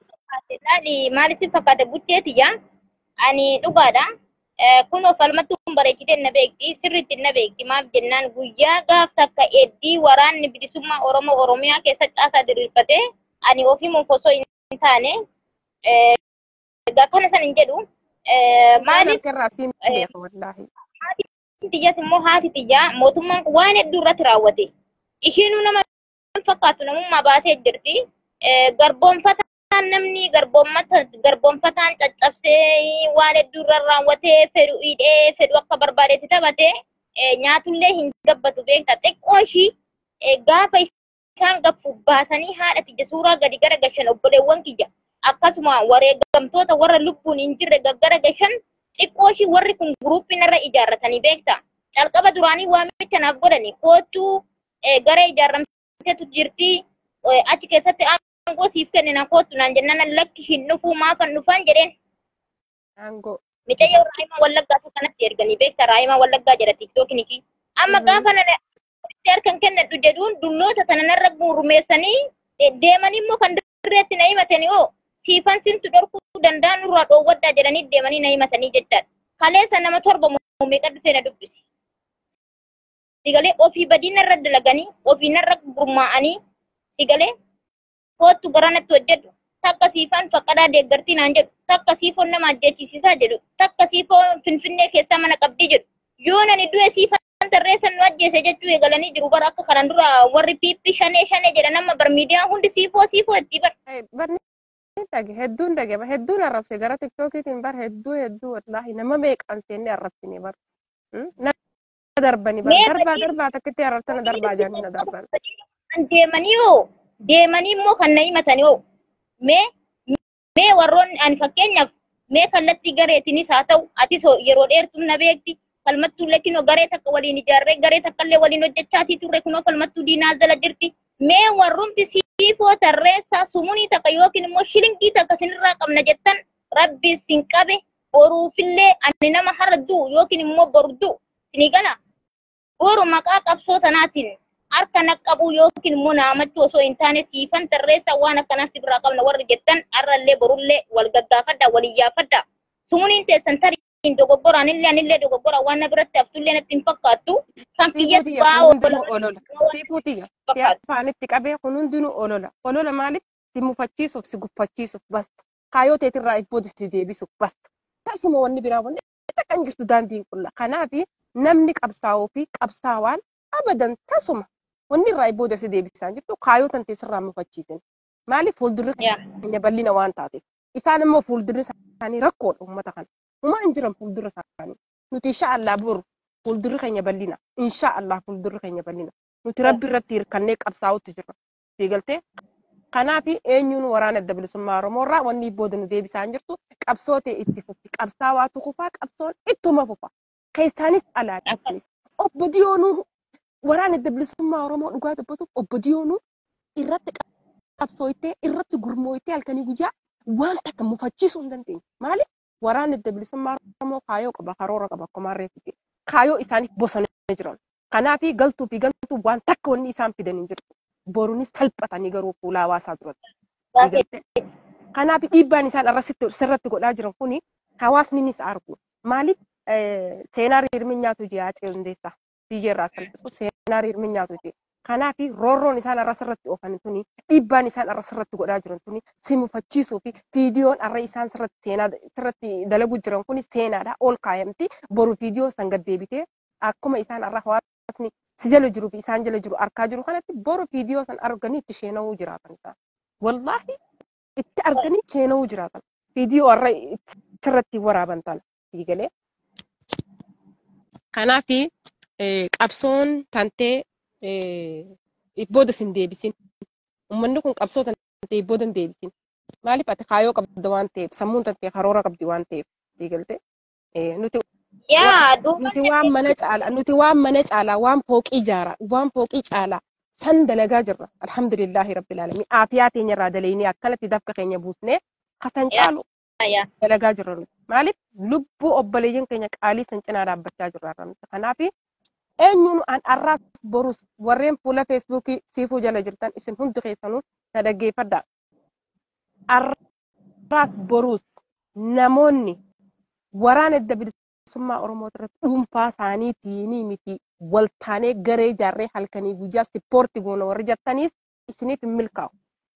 kun Maaliif si fakkaata bucheetiyya? Ani dhugaadha. Kun of almatti kun bareechitee na beekti. Sirriitti na beekti. Maaf jennaan guyyaa gaaf takka eeddii waraanni bilisummaa Oromoo Oromiyaa keessa caasaa diriirfatee ani ofiimuuf osoo hin taane egaa kana san hin jedhu maaliif xiyyaas immoo haati xiyyaa mootummaan kun waan hedduu irratti raawwate. Ishiinuu nama fakkaatu namummaa baatee jirti. Garboonfataan namni garboonfataan caccabsee waan hedduu irra raawwatee fedhu hidhee fedhu akka barbaadetti taphate nyaatullee hin gabbatu beekta. Xiqqoo ishii gaafa isaan gaffu baasanii haadha tiyya suuraa gadi gara gashan obboleewwan kiyya. Akkasuma wareegamtoota warra lubbuun hin jirre gaggara gashan xiqqoo ishii warri kun guruuppii narra ijaarratanii beekta. Calqaba duraanii waamicha naaf godhani kootuu gara ijaarramteetu jirti achi keessatti aangoo siif kennina kootu naan jennaan lakki hin dhufuu maafan dhufan jedheen. Aangoo. Micayyoo Raayimaa Wallaggaatu kanatti erganii beekta Raayimaa Wallaggaa jedha tiktookiniki. Amma gaafa nana harkan kennadhu jedhuun dulloota tana narra gurmeessanii deemanii immoo kan dirreetti na himatanii oo siifan simtu dhorkuu danda'an nurraa dhoowwaddaa jedhanii deemanii na himatanii jechaadha. Kaleessa nama torba meeqa dhufee na dubbisi. Sigalee ofii badii narra dalaganii ofii narra gurmaa'anii sigalee kootu gara natti hojjedhu takka siifan faqqadaa deeggartii naan jedhu takka siifoon nama ajjeechisiisaa jedhu takka siifoon finfinnee keessaa mana qabdii jedhu yoo nani du'e siifan tarreessan nu ajjeese jechuu eegalanii jiru bara akka kanan dura warri piippi shanee shanee jedha nama bar miidiyaan hundi siifoo siifoo itti bar. Barni dhage hedduun dhage hedduun arrabse gara tiktookiitiin bar hedduu hedduu wallaahi nama meeqaan seenne arrabsine bar. Nama darbani bar darbaa darbaa takkitti arrabsana darbaa jaanina darban. Deemanii hoo deemanii immoo kan na himatanii oo mee mee warroonni ani fakkeenyaaf mee kallattii gareetinis haa ta'u atis hoo yeroo dheertuu na beekti falmattuu illee kunoo garee takka waliin ijaarree garee takka illee waliin hojjechaatii turre kunoo falmattuu diinaa jala jirti mee warrumti siifoo tarreessaa sumunii takka yookiin immoo shilingii takka sinirraa qabna jettan rabbi sin qabe boruufillee ani nama har'a du'u yookiin immoo boru du'u sinii gala boru maqaa qabsoo tanaatiin harka naqqabuu yookiin immoo naamachuu osoo hin taane siifan tarreessaa waan akkanaa sirraa qabna warri jettan har'allee borullee wal gaggaafadha wal iyyaafadha sumuniin teessan tariin dogoggoraan illee anillee dogoggora waan na biratti haftullee natti hin fakkaattu kan kiyyatti Siifutiyya ba'aa kun hundinuu oolan olola. Siifutiyya. Si fakkaatu. afaanitti qabee kun hundinuu olola. Olola maaliif? Si mufachiisuuf, si guffachiisuuf basta. Kaayoo teetirraa ibbootti si deebisuuf basta. Tasuma wanni biraa wanni takka hin jirtu daandiin qulla. Kanaafi namni qabsaa'uu fi qabsaawaan abadan tasuma wanni irraa ibbootti si deebisaa hin jirtu kaayoo tan teessirraa mufachiisin. Maaliif fuuldurri Yaa. keenya bal'ina waan taateef. Isaan immoo fuuldurri isaanii rakkoodha uummata kana. Uumaa hin jiran fuuldurri isaanii. Nuti insha Allah boru fuuldurri keenya bal'ina. Insha Allah fuuldurri keenya bal'ina. Nuti rabbi irratti hirkannee qabsaa'utti jirra. Siigaltee? Kanaaf eenyuun waraana adda bilisummaa Oromoo irraa wanni booda nu deebisaa hin jirtu qabsoo ta'e itti fufti. Qabsaa'aatu kufaa qabsoon ittuma fufa. Keessaanis alaanis. Obbo Diyoonuu waraana adda bilisummaa Oromoo dhugaa dubbatuuf obbo Diyoonuu irratti qabsooytee irratti gurmooytee halkanii guyyaa waan takka mufachiisuu hin dandeenye. Maaliif? Waraanni adda bilisummaa Oromoo kaayoo qaba, karoora qaba, akkuma reeffite. Kaayoo isaaniif bosonanii jiran. Kanaafi galtuu fi galtuu waan takka wanni isaan fidan hin jirtu. Boruunis salphatanii garuu fuula hawaasaa duratti. Kanaaf dhiibbaan isaan irratti sirratti godhaa jiran kuni hawaasni ni argu. Maaliif seenaa hirmi nyaatu ji'a Acee Hundeessaa biyyeerraa salphisu seenaa hirmi nyaatu ji'a. Kanaaf roorroon isaan irra sirratti oofan tuni dhiibbaan isaan irra sirratti godhaa jiran tuni si mufachiisuu fi viidiyoon irra isaan sirratti seenaa sirratti dalagu jiran kuni seenaadha ol kaayamti boru viidiyoon san gad deebitee akkuma isaan irra hawaasni si jala jiruu fi isaan jala jiru argaa jiru kanatti boru viidiyoo san arganii itti sheenawuu jiraatan isaan. Wallaahi itti arganii sheenawuu jiraatan. Viidiyoo irra sirratti waraaban tana fiigalee. Kanaafi qabsoon tantee booda sin deebisin. Uummanni kun qabsoo tantee booda hin deebisin. Maaliif ati kaayoo qabda waan ta'eef sammuun tantee karoora qabdi waan ta'eef fiigaltee. Nuti Yaa nuti waan mana caalaa nuti waan mana caalaa waan fooqii ijaaraa waan fooqii caalaa san dalagaa jirra alhamdulillahi rabbil alamin aafiyaa teenya irraa dalaynee akkanatti dafka keenya buusnee kasan caalu yaa dalagaa jirra nuti maaliif lubbuu obboleeyyan keenya qaalii san cinaa dhaabbachaa jirra nuti kanaaf eenyuun an arraas borus warreen fuula feesbuukii siifuu jala jirtan isin hundi keessanuu na dhaggeeffadhaa arraas borus namoonni waraana adda bilisummaa Oromoo irratti dhuunfaa isaaniitiin miti waltaanee garee ijaarree halkanii guyyaa sippoorti goona warri jettaniis isiniif hin milkaa'u.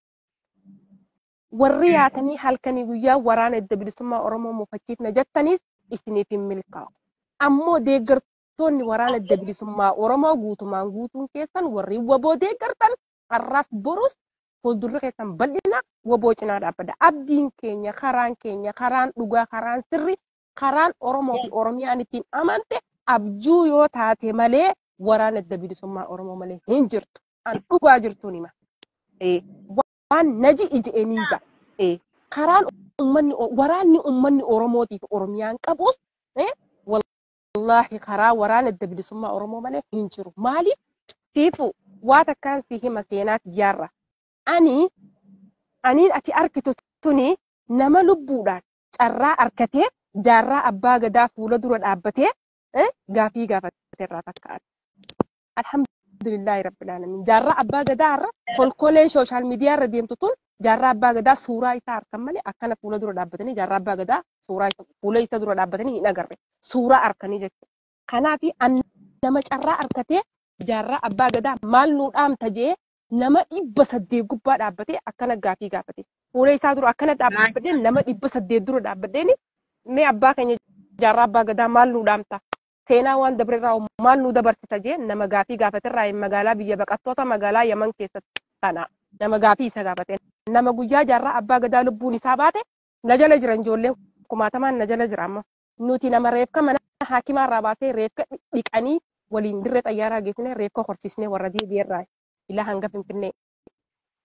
Warri yaatanii halkanii guyyaa waraana adda bilisummaa Oromoo mufachiifna jettaniis isiniif hin milkaa'u. Ammoo deeggartoonni waraana adda bilisummaa Oromoo guutumaan guutuun keessan warri waboo deeggartan har'aas borus fuuldurri keessan bal'ina waboo cinaa dhaabbata. Abdiin keenya, karaan keenya, karaan dhugaa, karaan sirri karaan Oromoo fi Oromiyaan ittiin amante abjuu yoo taate malee waraana adda bilisummaa Oromoo malee hin jirtu. An dhugaa jirtuun hima. Waan naji ija'een hin jaa. Karaan uummanni waraanni uummanni Oromootii fi Oromiyaan qabus wallaahi karaa waraana adda bilisummaa Oromoo malee hin jiru. Maaliif? Siifu waa takkaan si hima seenaati jaarra. Ani aniin ati arkitu tuni nama lubbuudhaan carraa arkatee jaarraa abbaa gadaa fuula dura dhaabbatee gaafii gaafatee irraa fakkaata. Alhamdulillahi rabbil alamin. Jaarraa abbaa gadaa irra kolkoleen sooshaal miidiyaa irra deemtu tun jaarraa abbaa gadaa suuraa isaa harkan malee akkana fuula dura dhaabbatanii jaarraa abbaa gadaa suuraa fuula isa dura dhaabbatanii hin agarre. Suuraa harkanii jechuudha. Kanaafi nama carraa arkatee jaarraa abbaa gadaa maal nuu dhaamta jee nama dhibba saddeet gubbaa dhaabbatee akkana gaafii gaafate. Fuula isaa dura akkana dhaabbadhee nama dhibba saddeet dura dhaabbadheeni mee abbaa keenya jaarraa abbaa gadaa maal nuu dhaamta seenaa waan dabreerraa maal nuu dabarsita jee nama gaafii gaafaterraa magaalaa biyya baqattoota magaalaa yaman keessatti sana nama gaafii isa gaafate nama guyyaa jaarraa abbaa gadaa lubbuun isaa baate na jala jiran ijoolleen kumaatamaan na jala jira amma nuti nama reefka mana haakimaarraa baasee reefka dhiqanii waliin dirree xayyaaraa geessine reefka horsiisnee warra deebi'eerraa ilaa hanga finfinnee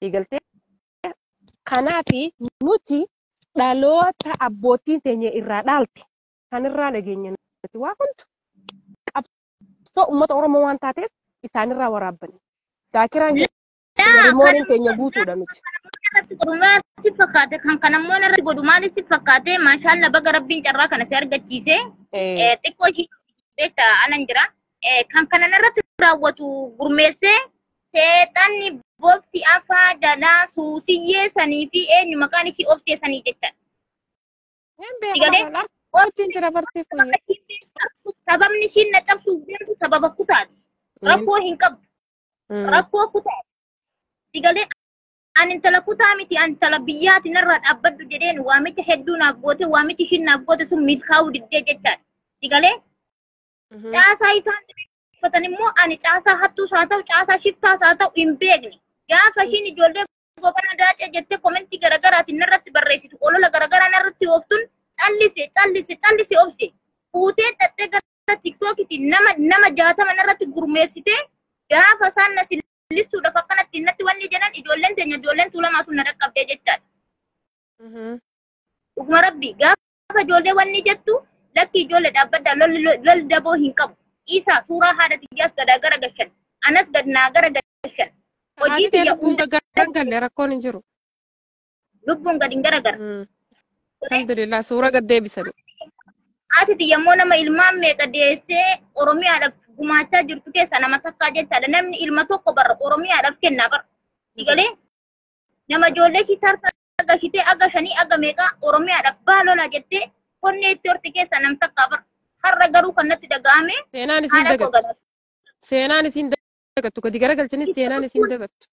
Eegaltee kanaafi nuti dhaloota abbootiin teenya irraa dhaalte kan irraa nageenya nuti waa hundu qabsoo uummata Oromoo waan taateef isaanirraa waraabbanne. Daakiraan keenya rimooniin teenya guutuudha nuti. irratti godhu maal si fakkaate kan kanammoo irratti godhu maal si fakkaate maashaalla baga rabbiin carraa kana si argachiise Eh, xiqqoo ishii beekta anan jira kan kanan irratti raawwatu gurmeessee seexanni bofti afaa jalaa suusiyyee sanii fi eenyu maqaan ishii obsee sanii jecha Hin Sigalee? beekamu. Wanti jira bartee fuyye. sababni ishiin na cabsuuf deemtu sababa kutaati rakkoo hin qabu rakkoo kutaati sigalee ani intala kutaa miti ani intala biyyaati narraa dhaabbadhu jedheen waamicha hedduu naaf goote waamichi ishiin naaf goote sun milkaa'uu diddee jechaadha sigalee caasaa isaan uffatan immoo ani caasaa hattuus haa ta'u caasaa shiftaas haa ta'u hin beekne gaafa ishiin ijoollee gobana daacee jettee komentii garaagaraatiin narratti barreessitu olola garaagaraa narratti ooftuun callise callise callise obse fuutee xaxxee gara tiktookitti nama nama jaatama narratti gurmeessitee gaafa isaan na sillisuudhaaf akkanatti natti wanni jedhan ijoolleen teenya ijoolleen tuulamaatu na dhaqqabdee jechaadha. Dhuguma rabbi gaafa ijoollee wanni jettu lakki ijoollee dhaabbaddaa lolli daboo hin qabu. Isaa suuraa haadha xiyyaas gadaa gara gashan. Anas gad naa gara gashan. Hojii Hojii biyya lubbuun hunda gaggalle rakkoon hin jiru. lubbuun gad hin garagara. Alhamdulillah suura gad deebisanii. Haati xiyyaammoo nama ilmaan meeqa deessee Oromiyaadhaaf gumaachaa jirtu keessa nama takkaa jechaadha. Namni ilma tokko barra Oromiyaadhaaf kennaa bara. Sigalee nama ijoollee ishii tarta agashitee aga shanii aga meeqaa Oromiyaadhaaf baalolaa jettee qonnee itti horte keessa nam takkaa bara. Har'a garuu kan natti dhaga'ame Seenaan isiin haadha koo dagattu. gadatu. Seenaan isiin dagattu. Gadi garagalchanis seenaan isiin dagattu.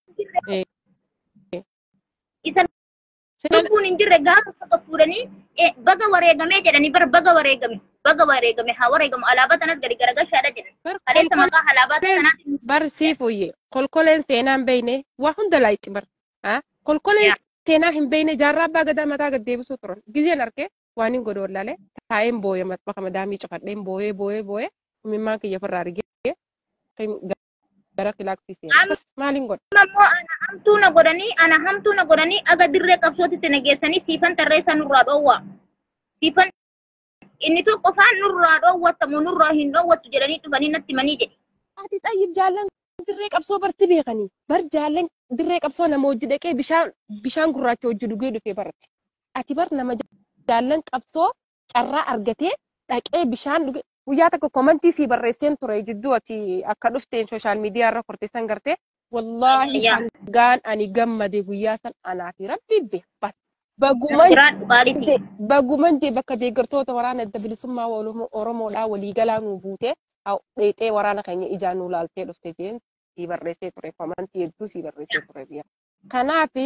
Isa Seenaan lubbuun hin jirre gaafa bakka fuudhanii eh, baga wareegamee jedhanii bara baga wareegame baga wareegame haa wareegamu alaabaa tanas gadi garagashaadha jedhan. Kaleessa maqaa alaabaa sanaatiin barsii fuyye kolkoleen seenaan beeyne waa hunda laayitti bar kolkoleen Yaa. seenaa hin beeyne jaarraa abbaa gadaa mataa gad deebisuu turan gizeen argee waan hin godhu wallaalee taa'een booye bakka madaamii cafadheen booyee booyee booyee mimmaan kiyya ofirraa argee gara kilaaksii seenaa Am- maaliin godha ammoo ana hamtuu na godhanii ana hamtuu na godhanii aga dirree qabsootitti na geessanii siifan tarreessa nurraa dhoowwaa. Siifan inni tokko faan nurraa dhoowwattamu nurraa hin dhoowwattu jedhanii dhufanii natti manii jedhe. ati xayyib jaallan dirree qabsoo barti beekanii bar jaallan dirree qabsoo nama hojii dhaqee bishaan bishaan gurraacha hojii dhugee dhufee baratti ati bar nama jaallan qabsoo carraa argatee dhaqee bishaan dhugee guyyaa tokko komantii sii barreesseen ture jidduu ati akka dhufteen sooshaal miidiyaa irra korteessan gartee wallaahi Yaa. hangaan ani gammade guyyaa san anaa fi rabbi beekat baguman Biraan dhugaadhiti. de- baguman jee bakka deeggartoota waraana adda bilisummaa Oromoo- oromoodhaa waliigalaa nuu buute haa- dheexee waraana keenya ijaan nuu laaltee dhufte jeen sii barreessee ture komantii hedduu sii barreessee ture biyya kanaafi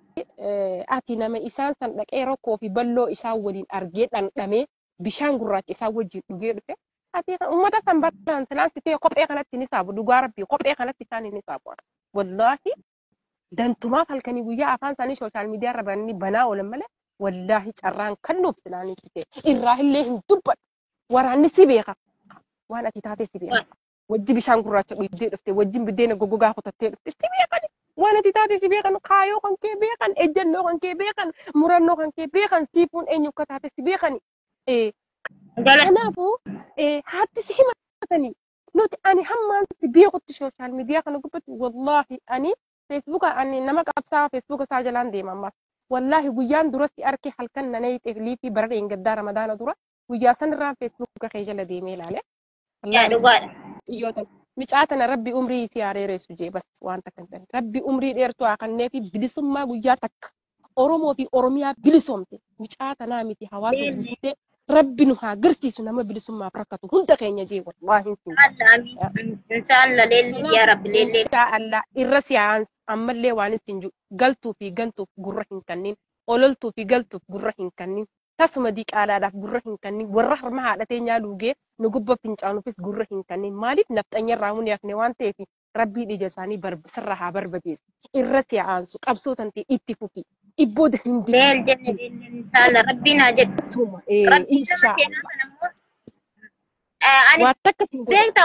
eh, ati nama isaan san dhaqee rakkoo fi balloo isaan waliin argee dhandhamee bishaan gurraacha isaan wajjin dhugee dhufe ati uummata san baraan silaansitee kophee kanatti ni saabu dhugaa rabbii kophee kanatti isaan ni saabu wallaahi dantumaaf halkanii guyyaa afaan isaanii sooshaal miidiyaa irra bananii banaa oolan malee wallaahi carraan kan nuuf silaanii fite irraa illee hin dubbadhu waraanni si beeka waan ati taate si beeka wajji bishaan gurraacha dhugdee dhufte wajjin biddeena goggogaa kutattee dhufte si beekani waan ati taate si beekan kaayoo kan kee beekan ejjennoo kan kee beekan murannoo kan kee beekan siifuun eenyu akka taate si beekani Eh, Jala kanaafuu eh, haatti si himatanii nuti ani hammaan si beekutti sooshaal miidiyaa kana gubbatti wallaahi ani feesbuuka ani nama qabsaa feesbuuka isaa jalaan deema ammas wallaahi guyyaan duratti arke halkan nanee xeeflii fi bara dheengaddaa ramadaana dura guyyaa san irraan feesbuuka kee jala deemee ilaale. yaa Wallaahi dhugaadha. xiyyoota micaa tana rabbi umrii si haareeressu jee bas waan takkan ta'e rabbi umrii dheertuu haa kannee fi bilisummaa guyyaa takka Oromoo fi Oromiyaa bilisoomte micaa tanaa miti hawaasa Leellee. bilisumtee rabbi nu haa garsiisu nama bilisummaaf rakkatu hunda keenya jee wallaahi hin Alla amiin. Inshaallah leelli yaa rabbi leellee. Inshaa Allah irra si'aan ammallee waan ittiin jiru galtuu fi gantuuf gurra hin kannin ololtuu fi galtuuf gurra hin kannin tasuma diqaalaadhaaf gurra hin kannin warra harma haadhatee nyaaluugee nu gubba fincaanuufis gurra hin kannin maaliif nafxanya irraa mun yaafne waan ta'eef rabbii ija isaanii sirra haa barbadeessu irra si'aansu qabsoo tantee itti fufi ibbooda hin Leel jenne leellee inshaallah rabbiin haa jedhu. dibbisuma Rabbiin nama inshaa keenyaa Allah sana immoo eh, ani waan takka siin godha beektaa uumaan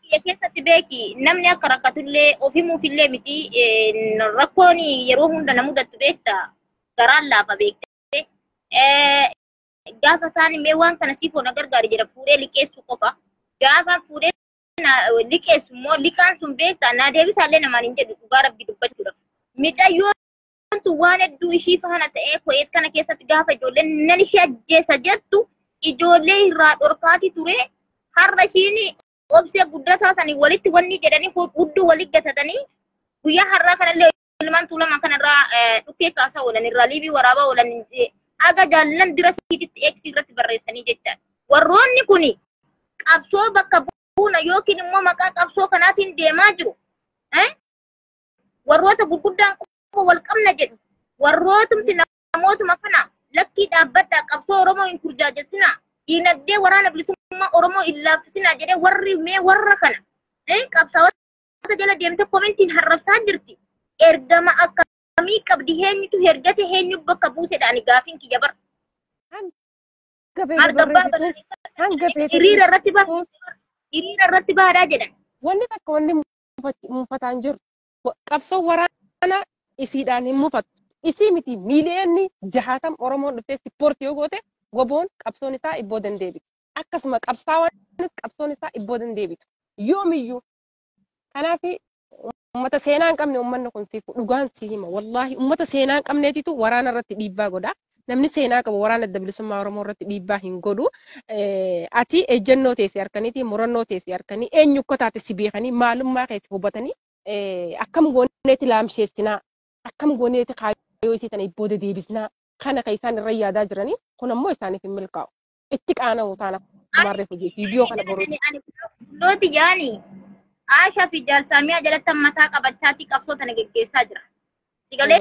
biyya keessatti beeki namni akka rakkatullee ofimuufillee miti rakkoon yeroo hunda na mudattu beekta garaan laafa beekte gaafa isaan mee waan kana siifoo na gargaari jedha fuudhee liqeessuu qofa gaafa fuudhee liqeessu immoo liqaan sun beekta naa deebisaallee namaan hin jedhu dhugaa rabbi dubbachuudha micayyoon tun waan hedduu ishii faana ta'ee ko'eet kana keessatti gaafa ijoolleen nan ishee ajjeessa jettu ijoollee irraa dhorkaati ture har'a ishiin obsee guddataa sanii walitti wanni jedhanii hudduu walitti gatatanii guyyaa har'aa kanallee ilmaan tuulamaa kanarraa dhukkee kaasaa oolan irraa liibii waraabaa oolan aga jaallan dira siititti eegsii irratti barreessanii jechaadha. Warroonni kun qabsoo bakka buuna yookiin immoo maqaa qabsoo kanaatiin deemaa jiru. Warroota gurguddaan qofa wal qabna jedhu. Warrootumti namootuma kana lakkii dhaabbadhaa qabsoo Oromoo hin kurjaajessinaa. Diinagdee waraana bilisummaa Oromoo hin laaffisinaa jedhee warri mee warra kana qabsaa'ota jala deemte komentiin harrabsaa jirti. Ergama akkamii qabdi eenyutu ergate eenyu bakka buusedhaan gaafiin kiyya bara. Maal gabbaa hiriira irratti baha hiriira irratti bahaadhaa jedhan. Wanni takka wanni mufataan jiru qabsoo waraanaa isiidhaan hin mufatu. Isii miti miiliyoonni jahaatam Oromoon dhuftee ispoortii yoo goote goboon qabsoon isaa ibboo dandeebitu. Akkasuma qabsaawwanis qabsoon isaa ibboo dandeebitu. Yoomiyyuu kanaaf ummata seenaa hin qabne ummanni kun siif dhugaan si hima. Wallaahi ummata seenaa hin qabneetitu waraana irratti dhiibbaa godha. Namni seenaa qabu waraana adda bilisummaa Oromoo irratti dhiibbaa hin godhu. Ati ejjennoo teessee harkaniiti murannoo teessee harkanii eenyu akka taate si beekanii maalummaa keessi hubatanii akkam gooneeti laamsheessinaa akkam gooneeti kaayyoo isii tana ibbooda deebisnaa kana kan isaan irra yaadaa jiranii kun ammoo isaaniif hin milkaa'u. Itti qaana'u taana kumarreef hojii viidiyoo kana baruuti. Looti yaani Aashaa fi Jaalsaamiyaa jalatti mataa qabachaatti qabsoo tana geggeessaa jira. Sigalee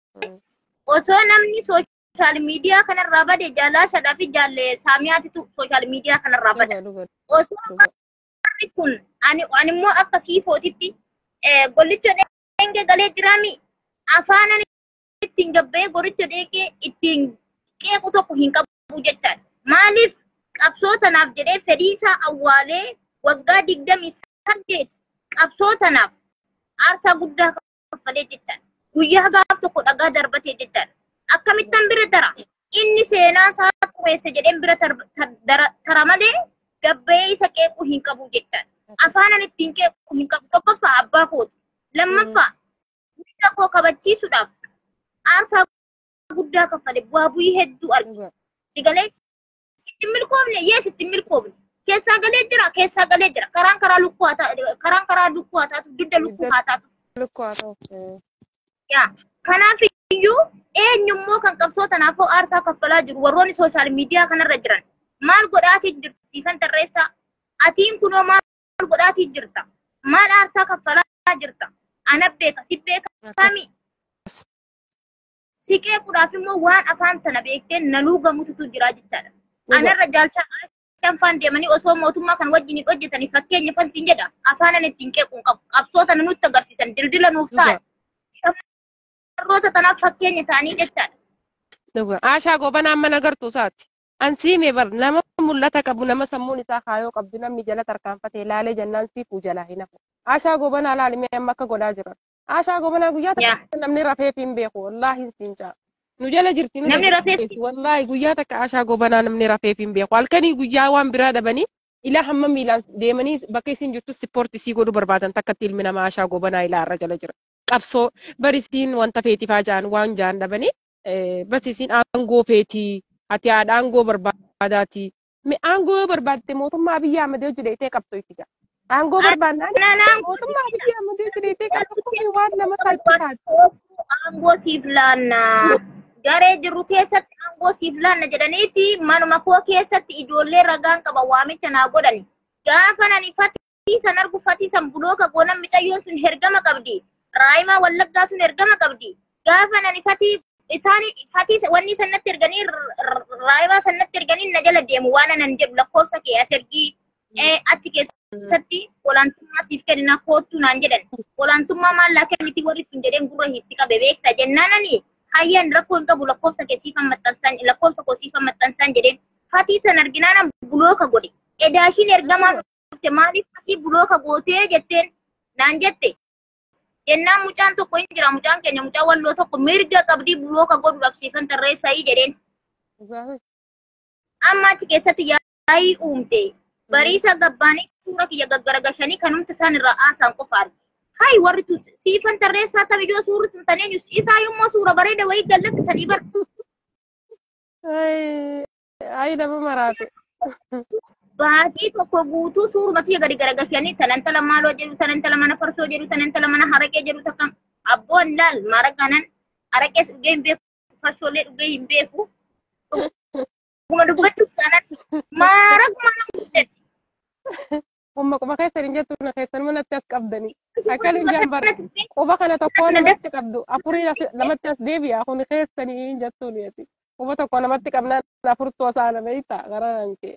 osoo namni sooshaal miidiyaa kanarraa bade jaalaashadhaa fi jaalle saamiyaatitu sooshaal miidiyaa kanarraa bada. Osoo warri kun ani immoo akka siifootitti gollicha dheengee galee jiraami afaan ani ittiin gabbee goricha dheengee ittiin qeequ tokko hin qabu jechaadha. Maaliif qabsoo tanaaf jedhee fedhii isaa awwaalee waggaa digdamii saddeet qabsoo tanaaf aarsaa guddaa kaffalee jechaadha. Guyyaa gaaf tokko dhagaa darbatee jechaadha. Akkamittan bira dara? Inni seenaa isaa xureesse jedheen bira tara malee gabbee isa qeequu hin qabu jechaadha. Afaan ani ittiin qeequu hin qabu tokkoffaa abbaa kooti. Lammaffaa mirga koo kabachiisuudhaaf aarsaa guddaa kaffale bu'aa bu'ii hedduu argina. Sigalee ittiin milkoofne yees ittiin milkoofne. keessaa galee jira keessaa galee jira karaan karaa lukkuu haa taatu karaan karaa lukkuu haa taatu dudda lukkuu haa taatu. Lukkuu haa taatu. Yaa kanaaf iyyuu eenyummoo kan qabsoo tanaafoo aarsaa kaffalaa jiru warroonni sooshaal miidiyaa kanarra jiran maal godhaatii jirti siifan tarreessaa atiin kunoo maal godhaatii jirta maal aarsaa kaffalaa jirta ana beeka si beeka kami siqee kudhaaf immoo waan afaan tana beektee naluu gamututu jira jechaadha. Anarra jaalchaa shanfaan deemanii osoo mootummaa kan wajjin hojjetanii fakkeenya fansiin jedha afaan ani ittiin qeequun qabu qabsoo tana nutti agarsiisan dildila nuuf ta'an shamarroota tanaaf fakkeenya ta'anii jechaadha. Aashaa gobanaan mana gartuu isaati. Ansiime bar nama mul'ata qabu nama sammuun isaa kaayoo qabdu namni jala tarkaanfatee laalee jennaan siifuu jalaa hin hafu. Aashaa gobanaa laalimee amma akka godhaa jiran. Aashaa gobanaa guyyaa takka namni rafeef hin beeku wallaahi hin siincaa. nu jala jirti namni rafeef wallahi guyyaa takka ashaa gobanaa namni rafeef hin beeku halkanii guyyaa waan biraa dhabanii ilaa hamma miilaan deemanii bakka isin jirtu ispoortii sii godhuu barbaadan takkatti ilmi namaa ashaa gobanaa ilaa irra jala jira qabsoo barisiin wanta feetifaa jaan waan jaan dhabanii barsiisiin aangoo feetii ati haadha aangoo barbaadaati aangoo barbaadde mootummaa biyya Ahmad hojjetee qabsoo itti ga'a. Aangoo barbaadnaan mootummaa biyya Ahmad hojjetee qabsoo waan nama salphisaati. Aangoo siif laannaa. garee jirru keessatti aangoo siif laanna jedhaniiti manuma koo keessatti ijoollee ragaan qaba waamicha naa godhani. Gaafa nani fatii san argu fatii san bulooka goonan micayyoon sun hergama qabdi. Raayimaa wallaggaa sun hergama qabdi. Gaafa nani fatii isaan fatii wanni sanatti erganii raayimaa sanatti erganii na jala deemu waan anan jedhu lakkoofsa kee as ergii achi keessatti olaantummaa siif kennina koottu naan jedhan. Olaantummaa maallaa kenniti warri sun jedheen gurra hiitti qabe beekta jennaananii. hayyaan rakkoo hin qabu lakkoofsa kee siifan maxxansaan lakkoofsa koo siifan maxxansaan jedheen fatii san arginaan bulooka godhe edaashiin ergamaan dhufte maaliif akki bulooka gootee jetteen naan jette. Jennaan mucaan tokko hin jira mucaan keenya mucaan walloo tokko mirga qabdii bulooka godhuudhaaf siifan tarreessa'ii jedheen. Amma achi keessatti yaa'ii uumte. Bariisa gabbaanii suura kiyya gaggaragashanii kanumti isaan irraa haasaan qofaadha. Hayi warri tu siifan tarreessaa tabijoo suurri tumtanii isaa yommuu suura bareeda wayii gallakkisanii bar. Ayi nama maraate. Baatii tokko guutuu suuruma kiyya gadi garagashanii tanantala maaloo jedhu tanantala mana farsoo jedhu tanantala mana haraqee jedhu takka abboon laal maraqanan haraqees dhugee hin beeku farshoolee dhugee hin beeku. Kuma dubbachuuf kanan maaraquma nama guddate. Humma quba keessan hin jettu na keessan manatti as qabdanii. Akka linjaan bar quba kana tokko namatti qabdu afurii lamatti as deebi'a kun keessanii hin jettu niiti. Quba tokko namatti qabnaan afurtuu osaana beektaa garaan kee.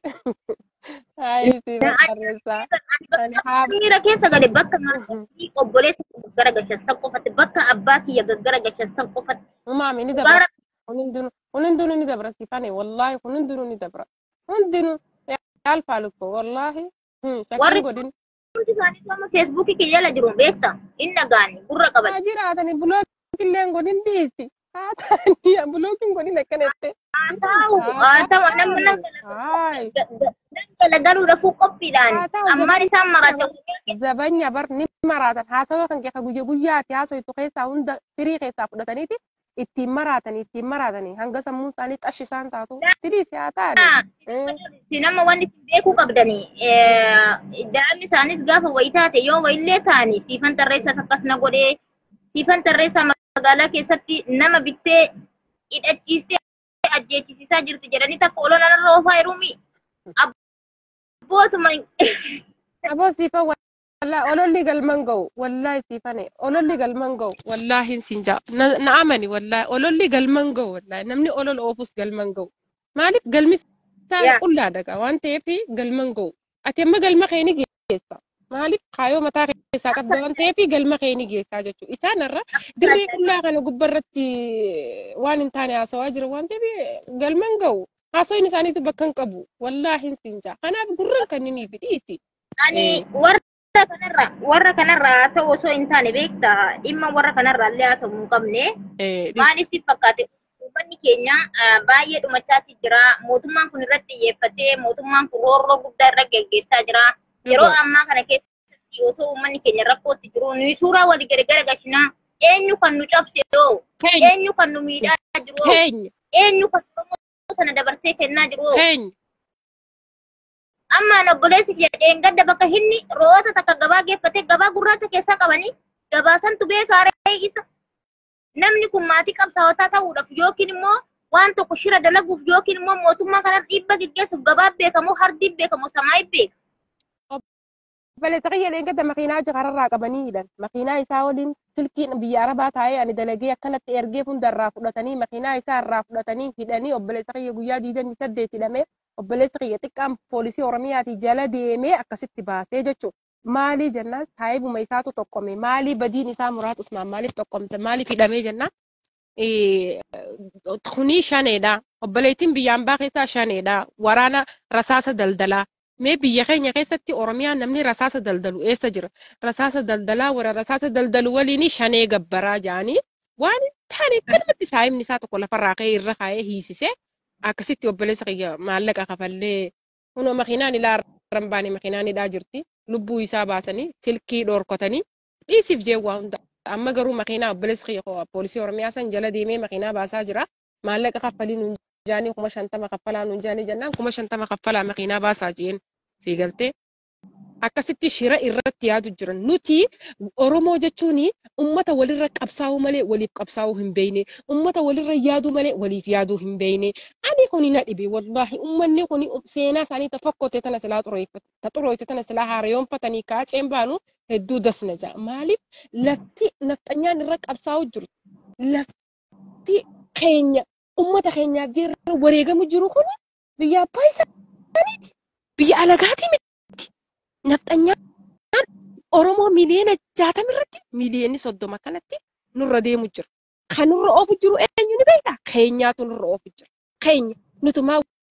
Ayi si barreessaa. Ani haa Miira keessa gale bakka maatii obboleessa gaggara gashan qofatti bakka abbaa kiyya gaggara gashan qofatti. maami ni dabra. Hundinuu hundinuu ni dabra sifane wallaahi hundinuu ni dabra. Hundinuu yaalfaalukkoo wallaahi. Warri- Shakkiin godin. Hundi isaanii amma feesbuukii kiyya jala jiru beekta hin dhagaani gurra qaban. Haa jiraatani bulookin illee godin dhiisi. Haa ta'anii bulookin godin akkanatti. Haa ta'u haa ta'u namni nan Haay. galagaluudhaaf qophiidhaan Haa ta'u, ammaan isaan maracha Zabanya bar ni maraatan haasawaa kan keessa guyyaa guyyaatti haasawitu keessaa hunda firii keessaa fudhataniiti ittiin maraatanii ittiin maraatanii hanga sammuun isaanii xashi isaan taatu tiriisi haa ta'ani. si nama wanni isin beekuu qabdanii daa'imni isaanis gaafa wayii taate yoo wayillee ta'anii siifan tarreessaa akkas na godhee siifan tarreessaa magaalaa keessatti nama bittee hidhachiistee ajjeechisiisaa jirti jedhanii takka olola narra oofaa jirumi. Abbootuma Aboo siifa wallaahi ololli galman ga'u wallaahi siifane ololli galman ga'u wallaahi siin jaa na amani wallaahi ololli galman ga'u wallaahi namni olol oofus galman ga'u maaliif galmi isaa Yaa. qullaa daga waan ta'eef galman ga'u ati amma galma kee ni geessa maaliif kaayoo mataa keessaa qabda waan ta'eef galma kee ni geessaa jechuudha isaanirra dirree qullaa kana gubbarratti waan hin taane haasawaa jira waan ta'eef galman ga'u haasawiin isaaniitu bakka hin qabu wallaahi siin jaa kanaaf gurran kan inni fidhiisi. ani warra kanarra warra kanarra haasa'u osoo hin taane beekta dhimma warra kanarra illee haasa'u hin qabne. Eh, Maaliif si fakkaate uummanni keenya ah, baay'ee dhumachaati jira. Mootummaan kun irratti xiyyeeffatee mootummaan kun roorroo guddaa irra geggeessaa jira. Yeroo Dhugaa. ammaa kana keessatti otoo uummanni keenya rakkootti jiru nuyi suuraa walii gargara gashinaa eenyu kan nu cabse yoo Keenya, eenyu kan nu miidhaa jiru yoo keenya, eenyu kan Oromoo sana dabarsee kennaa jiru yoo keenya. ammaan obboleessi kiyya dheengadda bakka inni ro'oota takka gabaa geeffatee gabaa gurraacha keessaa qabanii gabaasantu beekaa ra'ee isa namni kun maatii qabsaawotaa ta'uudhaaf yookiin immoo waan tokko shira dalaguuf yookiin immoo mootummaa kanarra dhiibba geggeessuuf gabaa beekamoo hardiin beekamoo samaayi beeka. Baleessa qiyya eeggata makiinaa jakararraa qabanii hidhan. Makiinaa isaa waliin silkiin biyya arabaa taa'ee ani dalagee akkanatti ergee hundarraa fudhatanii makiinaa isaa irraa fudhatanii hidhanii obboleessa qiyya guyyaa 28 hidhamee obboleessa qiyya xiqqaan poolisii oromiyaatii jala deemee akkasitti baasee jechuudha. Maalii jennaan taa'ibuma isaatu tokkome maalii badiin isaa muraatus maaliif tokkomte maaliif hidhamee jennaan. Kuni shaneedha. Obboleettiin biyyaan baa keessaa shaneedha. Waraana rasaasa daldalaa. Mee biyya keenya keessatti Oromiyaan namni rasaasa daldalu eessa jira? Rasaasa daldalaa warra rasaasa daldalu waliin shanee gabbaraa jedhanii waan hin taane akkanumatti saayimni isaa tokko lafarraa ka'ee irra kaa'ee hiisisee akkasitti obboleessa kiyya maallaqa kafallee kunoo makiinaan ilaa irraan baane makiinaan hidhaa jirti. Lubbuu isaa baasanii silkii dhorkotanii dhiisiif jeewwaa hunda. Amma garuu makiinaa obboleessa kiyya poolisii Oromiyaa san jala deemee makiinaa baasaa jira. Maallaqa kaffalii nuun jaanii kuma shantama kaffalaa nuun jaanii jennaan kuma shantama kaffalaa makiinaa baasaa jeen sii galtee. Akkasitti shira irratti yaadu jiran nuti Oromoo jechuun ummata walirra qabsaa'uu malee waliif qabsaa'uu hin beekne ummata walirra yaaduu malee waliif yaaduu hin beekne ani kuni na dhibe wallaahi ummanni kuni seenaa isaanii ta fakkote tana silaa xureeffate ta xureeffate tana silaa haarayoonfatanii kaaceen baanu hedduu dasna ja'a maaliif lafti nafxanyaan irra qabsaa'uu jiru lafti keenya ummata keenyaaf jirra wareegamu jiru kun biyya abbaa isaaniiti. Biyya alagaatii miti. Nafxanyaan Oromoo miliyoona jaatama irratti miliyoonni soddoma kanatti nurra deemu jira. Kan nurra oofu jiru eenyu ni beektaa? Keenyaatu nurra oofu jira. Keenya nutumaa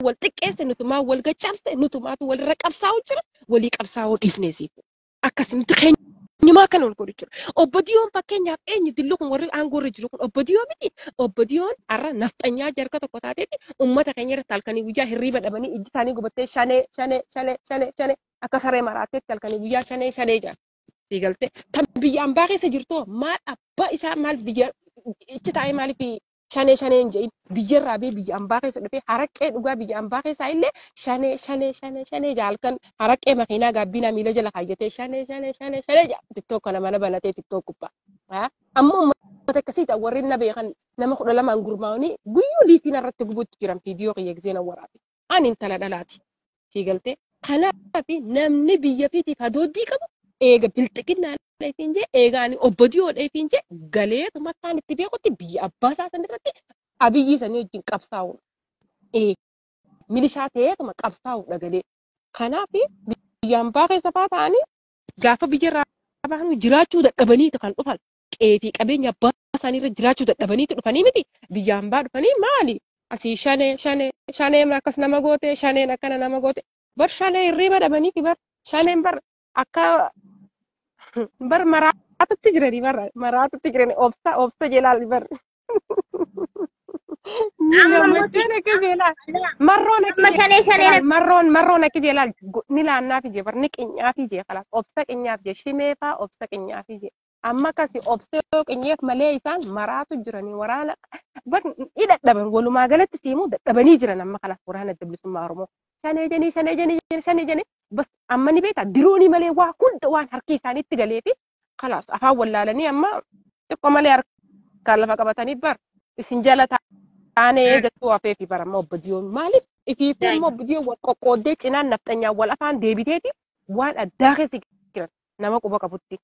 wal xiqqeesse nutumaa wal gachaabse nutumaatu walirra qabsaa'u jira walii qabsaa'uu dhiifnee siifu akkasumatti keenyumaa kan ol godhu jira obbo Diyoon fakkeenyaaf eenyu dillu kun warri aangoo irra jiru kun obbo Diyoo miti obbo Diyoon har'a nafxanyaa jarka tokko taateeti uummata keenya irratti halkanii guyyaa hirriiba dhabanii ijji isaanii gubattee shanee shanee shanee shanee shanee akka saree maraatteetti halkanii guyyaa shanee shanee jaa siigalte tan biyya ambaa keessa jirtu maal abbaa isaa maal biyya ichi taa'ee maaliif shanee shanee hin jedhin biyyarraa bee biyya ambaa keessa dhufee haraqee dhugaa biyya ambaa keessaa illee shanee shanee shanee shanee jaalkan haraqee makiinaa gaabbiinaa miila jala kaayyatee shanee shanee shanee shanee jaa tiktook kana mana banatee tiktook gubbaa amma uummata akkasii ta'a warri na beekan nama kudha lamaan gurmaa'anii guyyuu liifiin irratti gubuutti jiran viidiyoo kiyya gisee nan waraabe ani intala dhalaati siigaltee kanaaf namni biyya fiitiif hadooddii qabu eega bilxiqinnaa dheefiin jee eegaani obbo Diyoo dheefiin jee galeetuma isaan itti beekutti biyya abbaa isaa san irratti abiyyi sanii wajjin qabsaa'uudha. Ee milishaa ta'eetuma qabsaa'uudha galee. Kanaaf biyya ambaa keessa fa'aa ta'anii gaafa biyya irraa bahanu jiraachuu dadhabaniitu kan dhufan. Qeefii qabeenya abbaa isaanii irra jiraachuu dadhabaniitu dhufanii miti biyya ambaa dhufanii maali? Asii shanee shanee shaneen akkas nama goote shaneen akkana nama goote bar shanee hirriiba dhabanii fi bar shaneen bar akka bar maraatutti jirani bar maraatutti jirani obsa obsa jelaal bar gammachuun akka jelaal marroon akka shanee shanee jelaal marroon marroon akka jelaal ni laannaafi jee bar ni qinyaafi jee kalas obsa qinyaaf jee shimeefaa obsa qinyaafii jee amma akkasi obsa yoo qinyeef malee isaan maraatu jiranii waraana bar ni dadhaban walumaa galatti siimuu dadhabanii jiran amma kalas waraana bilisummaa oromoo shanee jenii shanee jenii shanee jenii bas amma ni beeka diruuni malee waa hunda waan harki isaaniitti galee fi kalaas afaan wallaalanii amma xiqqoo malee harkaan lafa qabatanii bar isin jala taanee jettuu hafee fi bara amma obbo Diyoon maaliif ifiifuu immoo obbo Diyoon wal qoqqooddee cinaan nafxanyaan wal afaan deebiteeti waan addaa keessa jiran nama quba qabutti.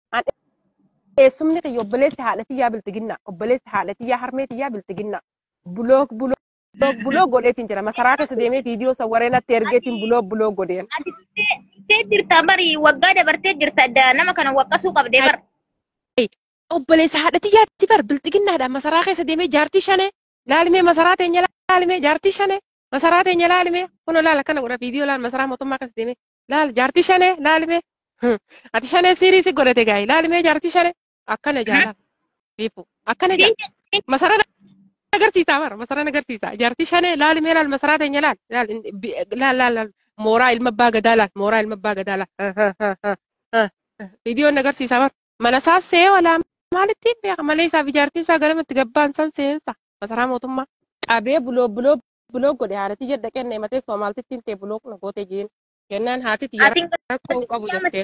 Eessumni kiyya obboleessi haadha tiyyaa biltiginnaa obboleessi haadha tiyyaa harmee tiyyaa biltiginnaa bulook bulook bulook bulook godheetiin jira masaraa keessa deemee viidiyoo sawwaree natti ergeetiin bulook bulook godheen. Tee jirta bari waggaa dabartee jirta nama kana waqqasuu qabdee bar. Obboleessa haadha tiyyaatti bar biltiginnaadhaan masaraa keessa deemee jaartii shanee laalimee masaraa teenya laalimee jaartii shanee masaraa teenya laalimee kuno laala kana godha viidiyoo laal masaraa mootummaa keessa deemee laal jaartii shanee laalimee ati shanee siiriisi godhate gaayi laalimee jaartii shanee akkana jaalala riifu akkana jaalala masaraa agarsiisaa bara masaraa agarsiisaa jaartii shanee laalimee laal masaraa teenya laal laal laal laal mooraa ilma abbaa gadaa laal mooraa ilma abbaa gadaa laal viidiyoon agarsiisaa bara mana isaa see walaa maalitti beeka malee isaaf ijaartii isaa galamatti gabbaan san seensa masaraa mootummaa qabee buloo buloo buloo godhe haadhati jedha kenne himatee soomaaltitti hin ta'e buloo kuna gootee jiin jennaan haati xiyyaara rakkoo hin qabu jetteen.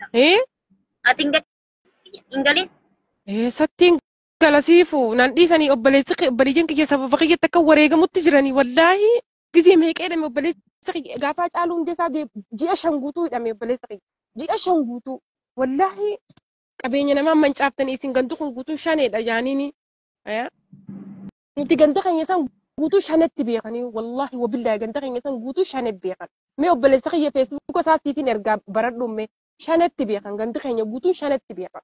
Ati hin galin. Eessattiin galasiifu nan dhiisanii obboleessi obboleeyyan kiyya sababa kiyyatti akka wareegamutti jiranii wallaahi gizee meeqee hidhame obboleessi kiyya gaafa caaluu hundee isaa ji'a shan guutuu hidhame obboleessi kiyya ji'a shan guutuu wallaahi qabeenya namaa mancaaftanii isin gantu kun guutuu shaneedha jaaniini. Nuti ganda keenya san guutuu shanetti beekanii wallaahi wabillaahi ganda keenya san guutuu shanetti beekan. Mee obboleessa kiyya feesbuuka isaa siifin ergaa baradhumme shanetti beekan gandi keenya guutuu shanetti beekan.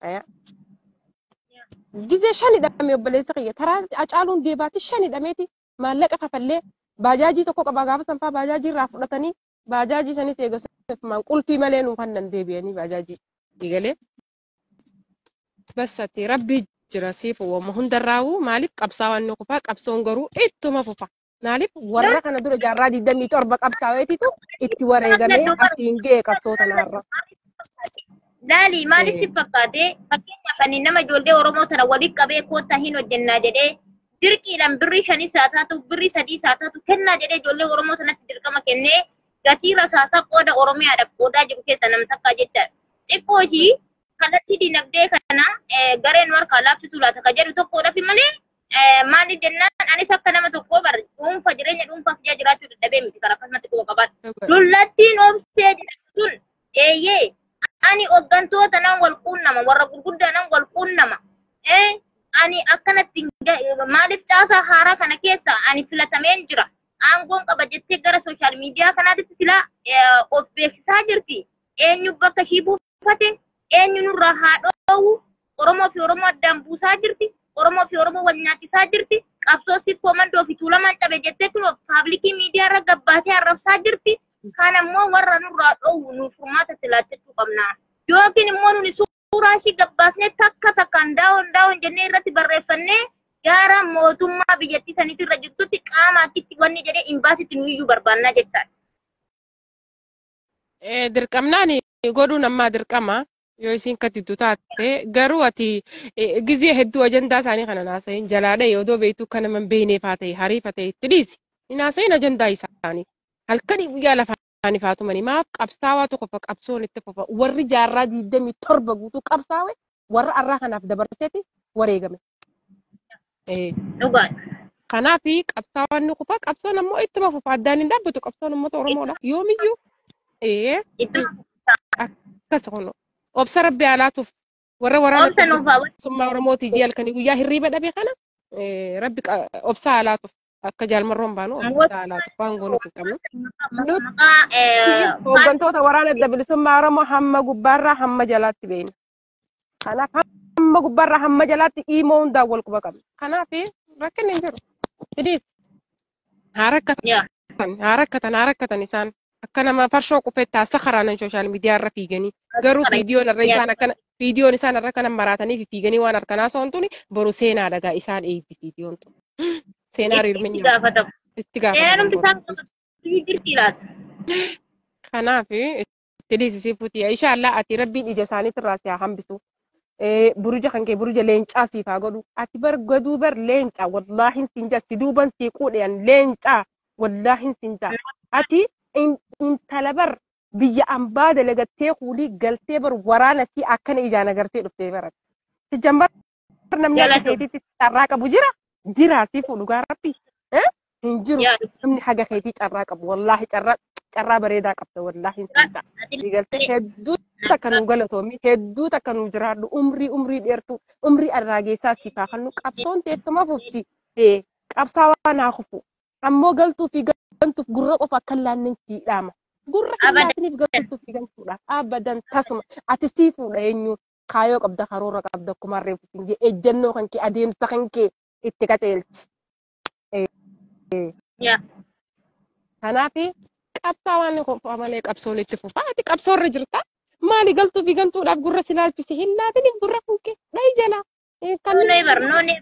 Gizee shan hidhame obboleessa kiyya taraa acaaluun deebaati shan hidhameeti maallaqa kafallee baajaajii tokko qaba gaafa sanfaa baajaajii irraa fudhatanii baajaajii sanis eegasuuf qulfii malee nuuf kan deebi'anii baajaajii eegalee. Bassatti rabbi jira siifu wamma hundarraa'u maaliif qabsaa'aan ni kufa qabsoon garuu ittuma fufa. Maaliif warra kana dura jaarraa digdamii torba qabsaa'eetitu itti wareegamee asiin ga'e qabsoota naarra. Laali maaliif si fakkaate fakkeenyaaf ani nama ijoollee Oromoo tana walitti qabee koottaa hin hojjennaa jedhee dirqiidhaan birrii shanis haa taatu birrii sadiis haa taatu kennaa jedhee ijoollee Oromoo tanatti dirqama kennee gatii rasaasaa qooda Oromiyaadhaaf qoodaa jiru keessa nam takkaa jechaadha. Xiqqoo ishii kallattii dinagdee kana gareen warra laaffisuu laata ka jedhu tokkodhaaf malee maaliif jennaan anis akka nama tokkoo bar dhuunfa jireenya dhuunfaaf jaa jiraachuu dadhabee miti karaa akkasumatti quba qabaadha. Lullattiin obsee jedhamu sun eeyyee ani hooggantoota nan wal quunnama warra gurguddaa nan wal quunnama. Ani akkanatti maaliif caasaa haaraa kana keessa ani filatameen jira. Aangoon qaba jettee gara sooshaal miidiyaa kanaatti silaa of beeksisaa jirti. Eenyu bakka ishii buufate eenyu nurraa haa dhoowwu Oromoo fi Oromoo addaan buusaa jirti. Oromoo fi Oromoo wal nyaachisaa jirti. qabsoo si komandoo fi tuulamaan cabe jettee kun paablikii miidiyaa irra gabbaatee arrabsaa jirti. Kan ammoo warra nurraa dhoowwu nuuf furmaata silaachachuu qabna. Yookiin immoo nuni suuraa ishii gabbaasnee takka takkaan daawon daawon jennee irratti barreeffannee gara mootummaa biyyattii saniitti irra jirtutti qaama akkitti wanni jedhee imbaasitti nuyiyyuu barbaannaa jechaadha. Eh, dirqamnaan godhuun ammaa dirqama yoo isiin katittu taate garuu ati eh, gizee hedduu ajandaa isaanii kana naasayin jalaadha yoo beektu kan nama hin beekneef haa ta'e hariif haa ta'e itti dhiisi hin naasayin ajandaa isaanii halkanii guyyaa lafaan ifaa tumanii maaf qabsaawaa tokko fa qabsoon itti fufa warri jaarraa diidamii torba guutuu qabsaawe warra arraa kanaaf dabarseeti wareegame. Eh, Dhugaadha. Kanaaf qabsaawaan ni kufa qabsoon ammoo ittuma fufa addaan hin dhaabbatu qabsoon uummata Oromoodha yoomiyyuu. Eh, Itti akkas kun obsa rabbi alaatuuf warra waraana oomsa nuuf haa bilisummaa Oromooti jii halkanii guyyaa hirriiba dhabe kana eh, rabbi qa- obsa alaatuuf akka jaalmarroon baanu obsa alaatuuf waan goonu hin qabnu. maqaa eh, Hooggantoota waraana adda bilisummaa Oromoo hamma gubbaarraa hamma jalaatti beekna. Kanaaf hamma gubbaarraa hamma jalaatti dhiimoo hundaan wal quba qabna. Kanaaf rakkinni hin jiru. Hidhiis haa rakkatan yaa haa rakkatan haa rakkatan isaan akka nama farshoo qufetti haasa karaanan sooshaal miidiyaa irra fiiganii garuu fiidiyoon irra isaan akkana fiidiyoon isaan irra kana maratanii fi fiiganii waan harkanaa soon tuni boru seenaa dhagaa isaan eegdi fiidiyoon tun. Seenaa itti riirminni gaafatamu. itti Seerumti isaan gaafatamu. jirti laata. Kanaaf itti dhiisisii fuuti. Inshaallah ati rabbiin ija isaaniitti irraa si haa hambisu. Eh, Buruja kan kee buruja leencaa siif haa godhu. Ati bar gaduu bar leencaa wallaahin siin jaa si duuban sii quudhaan leencaa wallaahin siin jaa. Ati in- intala bar biyya ambaa dalagattee kuulii galtee bar waraana sii akkana ijaan agartee dhuftee barat. Si jambar namni akka Jalatu. keetiitti carraa qabu jira? Jira si fuudhu gaa rabbi. Eh? Hin jiru. Yaa namni haga keetii carraa qabu wallaahi carraa carraa bareedaa qabda wallaahi siin ta'a. Digaltee hedduu takka nu galatoomi hedduu takka nu jiraadhu umrii umrii dheertu umrii arraageessaa siif haa kennu qabsoon teettuma fufti ee qabsaawaa naa kufu ammoo galtuu fi gantuuf gurra qofa akka laannin sii dhaama gurra kan Abadan. laatiniif galtuu fi gantuudhaaf abadan tasuma ati sii fuudha eenyu kaayoo qabda karoora qabda akkuma reefu siin jee ejjennoo kan kee adeemsa kan kee itti qaceelchi. yaa Kanaaf qabsaawaan qofaa malee qabsoon itti fufa. Ati qabsoorra jirta. Maali galtuu fi gantuudhaaf gurra si laalchise hin laatiniif gurra kunkee dhahi jala. Noonee bar noonee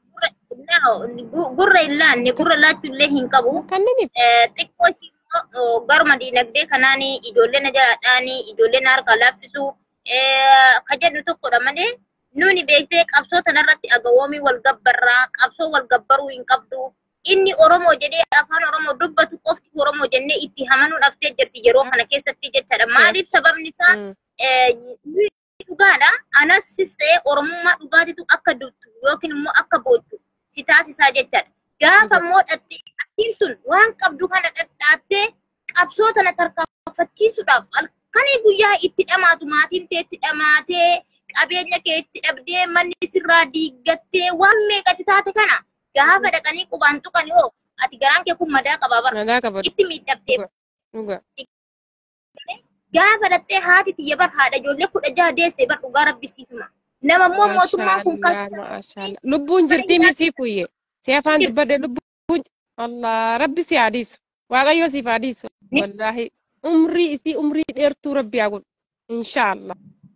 gurra hin laanne gurra laachuu illee hin qabu. Kanniniif xiqqoo ishii immoo garuma diinagdee kanaan ijoollee na jalaadhaan ijoollee na harkaa laaffisu ka jedhu tokkodha malee nuni beektee qabsoo tanarratti agawoomii wal gabbarraa qabsoo wal gabbaruu hin qabdu. Inni Oromoo jedhee afaan Oromoo dubbatu qofti Oromoo jennee itti hamanuun haftee jirti yeroo kana keessatti jechaadha. Maaliif sababni isaa dhugaadha. Anassis ta'ee Oromummaa dhugaatitu akka duttu yookiin immoo akka boochu si taasisaa jechaadha. Gaafa immoo dhattiin sun waan qabdu kana dhadhaattee qabsoo tana tarkaanfachiisuudhaaf halkanii guyyaa itti dhamaatu maatiin tee itti dhamaatee qabeenya kee itti dhabdee manni sirraa diiggattee waan meeqatti taate kana gaafa dhaqanii qubaan tuqanii hoo ati garaan kee kun madaa qabaa bara nagaa qaba itti miidhabdee dhuga. gaafa dhattee haati tiyya bar haadha ijoollee kudha jaha deessee bar dhugaa rabbisiifuma. Nama immoo mootummaan kun kan Maashaallah, maashaallah. Lubbuun jirtii misii fuyye. Si afaan dubbadde lubbuun Allah rabbi si haadhisu. Waaqayyo siif haadhisu. Wallaahi umrii isii umrii dheertuu rabbi haa godhu. Inshaallah.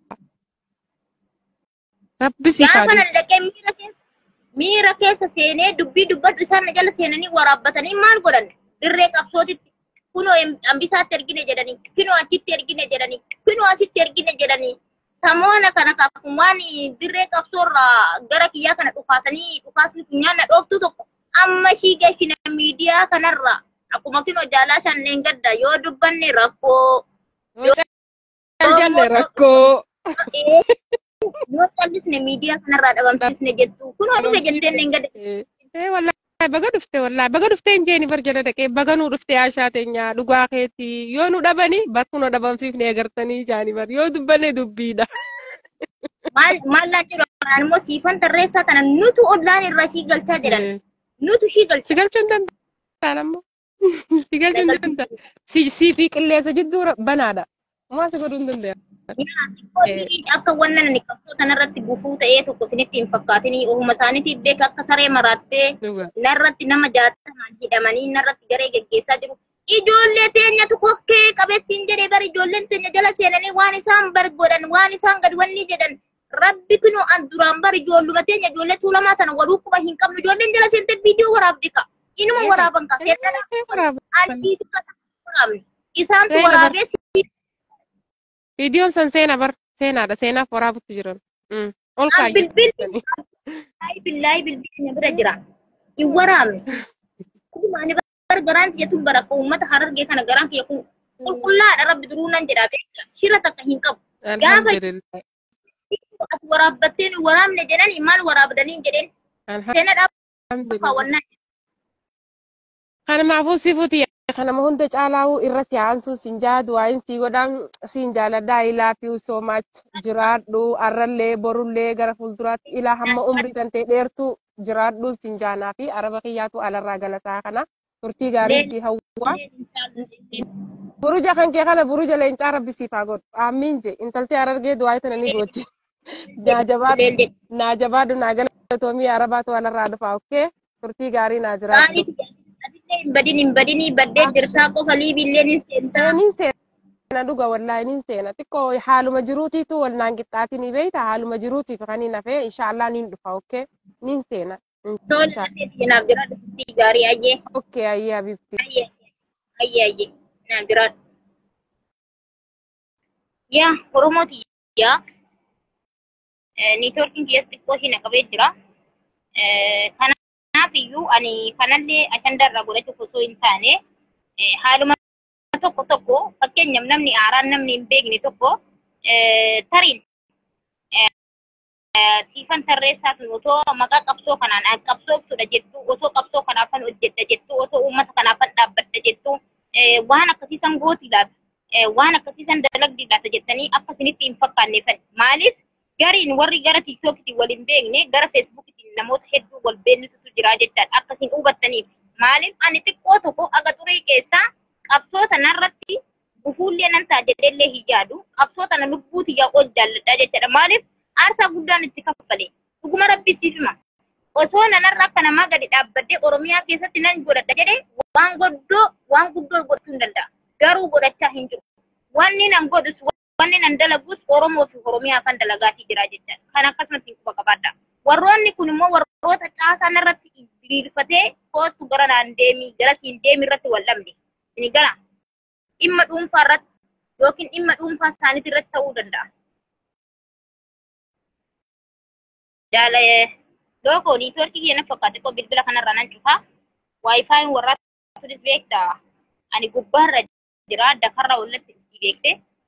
Rabbi siif gaafa nan haadhisu. dhaqee miira keessa miira keessa seenee dubbii dubbadhu isaan na jala seenanii waraabbatanii maal godhan dirree qabsootitti kunoo hambisaatti ergine jedhanii kunoo achitti ergine jedhanii kunoo asitti ergine jedhanii samoona kana kaafun waan dirree qabsoorraa gara kiyyaa kana dhufaasanii dhufaasni funyaan na dhooftu tokko amma shii gashina miidiyaa kanarraa akkuma kunoo jaalaa shanneen gadda yoo dubbanne rakkoo Yoo caljalle rakkoo. yoo callisne miidiyaa kanarraa dhabamsiisne jettu kunoo dhufe jetteen hin gadda Eh, wallahi baga dhufte wallahi baga dhufte hin jeeni bar jala dhaqee baga nu dhufte yaashaa teenya dhugaa keeti yoo nu dhabani bakku nu dhabamsiifne agartanii jaani bar yoo dubbanne dubbiidha. maal maal laa jedhu anaan immoo siifan tarreessaa tana nutu ollaan irraa shii galchaa jedhan Eh, nutu shii Si galcha galchuu hin danda'an ammoo. Si galchuu hin danda'an. Si si fi qilleensa jidduu ra- banaadha. Maa si godhuu hin danda'an. Xiqqootii akka wannan ani qabsoo kanarratti gufuu ta'ee tokko isinitti hin fakkaatinii ofuma isaaniitiif beeka akka saree maraattee Dhuga. narratti nama jaatamaan hidhamanii narratti garee geggeessaa jiru. Ijoollee teenyatu kokkee qabeessiin jedhee bari ijoolleen teenya jala seenanii waan isaan bar godhan waan isaan gad wanni jedhan rabbi kunu an duraan bar ijoolluma teenya ijoollee tuulamaa tana waluu quba hin qabnu ijoolleen jala seentee viidiyoo waraabdi ka. Inuma waraaban ka seettadha. Adiitu ka waraabni. Isaantu Seena bar- waraabee si Viidiyoon san seena bar seenaadha seenaaf waraabutti jiran. Mm. Ol An kaayyu. bilbilli Ay billahi bilbilli bira jira. Hin waraabne. Kuma ani bar garaan kiyya tun bara uummata harargee kana garaan kiyya kun qulqullaadha rabbi duruu nan jedha beekta. Shira takka hin qabu. Gaafa Alhamdulillah. ati waraabbattee nu waraabne jedhani maal waraabdanii jedheen seena dhaabaa Alhamdulillah. kaawwannaa. Kanaafuu sifuuti kanama hunda caalaa'uu irra si'aansuu siin jaadu waa'in sii godhan siin jaaladha I love you so much jiraadhu arrallee borullee gara fuulduraatti ilaa hamma umrii tantee dheertuu jiraadhu siin jaanaa fi araba kiyyaatu alarraa galataa kana turtii gaarii fi hawwaa. Buruja kan kee kana buruja leencaa rabbi siif haa godhu aamiin je intaltee arargee du'aa tana ni gootti. Naa jabaadhu naa jabaadhu naa galatoomii arabaatu alarraa dhufa okkee turtii gaarii naa jiraadhu. Adillee hin badin hin badinii baddee jirtaa qofa liibiillee ni seentaa. Nin seena dhuga wallaahi nin seena xiqqoo haaluma jiruutiitu wal naan qixxaatinii beeyta haaluma jiruutiif kan hin hafee inshaallah nin dhufa okkee nin seena. Tola seetii naaf jira dhuftii gaarii ayyee. Okkee ayyee abibti. Ayyee ayyee ayyee naaf jira. Yaa Oromooti yaa. Niitoorkiin keessatti xiqqoo ishee naqabee jira. Kanaaf iyyuu ani kanallee ajanda irraa godhachuuf osoo hin taane haaluma tokko tokko fakkeenyaaf namni aaraan namni hin beekne tokko tariin siifan tarreessaa sun otoo maqaa qabsoo kanaan "An qabsooftuudha jettu otoo qabsoo kanaafan hojjedha jettu otoo uummata kanaafan dhaabbadha jettu waan akkasiisan gooti laata waan akkasiisan dalagdi laata jettanii akka isinitti hin fakkaanneefan maaliif gariin warri gara tiiktookitiin wal hin beekne gara feesbuukitiin namoota hedduu wal beeknitutu jira jechaadha akkasiin hubattaniif maaliif ani xiqqoo tokko aga xurii keessaa qabsoo tanarratti gufuullee nan ta'a jedheellee hin yaadu qabsoo tana lubbuu tiyyaa ol jaalladha jechaadha maaliif aarsaa guddaan itti kaffale dhuguma rabbisiif hima osoo nanarra akka namaa gadi dhaabbadhee oromiyaa keessatti nan godhadha jedhee waan guddoo waan guddoo godhachuu hin danda'a garuu godhachaa hin jiru wanni nan godhus wanni nan dalagus oromoo fi oromiyaafan dalagaatii jira jechaadha kan akkasumatti quba qabaadha warroonni kun immoo warroota caasaan irratti diriirfatee kootu gara naan deemii gara siin deemi irratti wal dhabde ni gala dhimma dhuunfaa irratti yookiin dhimma dhuunfaa isaaniitii irratti ta'uu danda'a. Jaala lookoo niitoorkii keenya fakkaate koo bilbila kanarra nan cufaa. Waayifaayin warraa turis beekta. Ani gubbaarra jira dakarra wallatti itti beekte.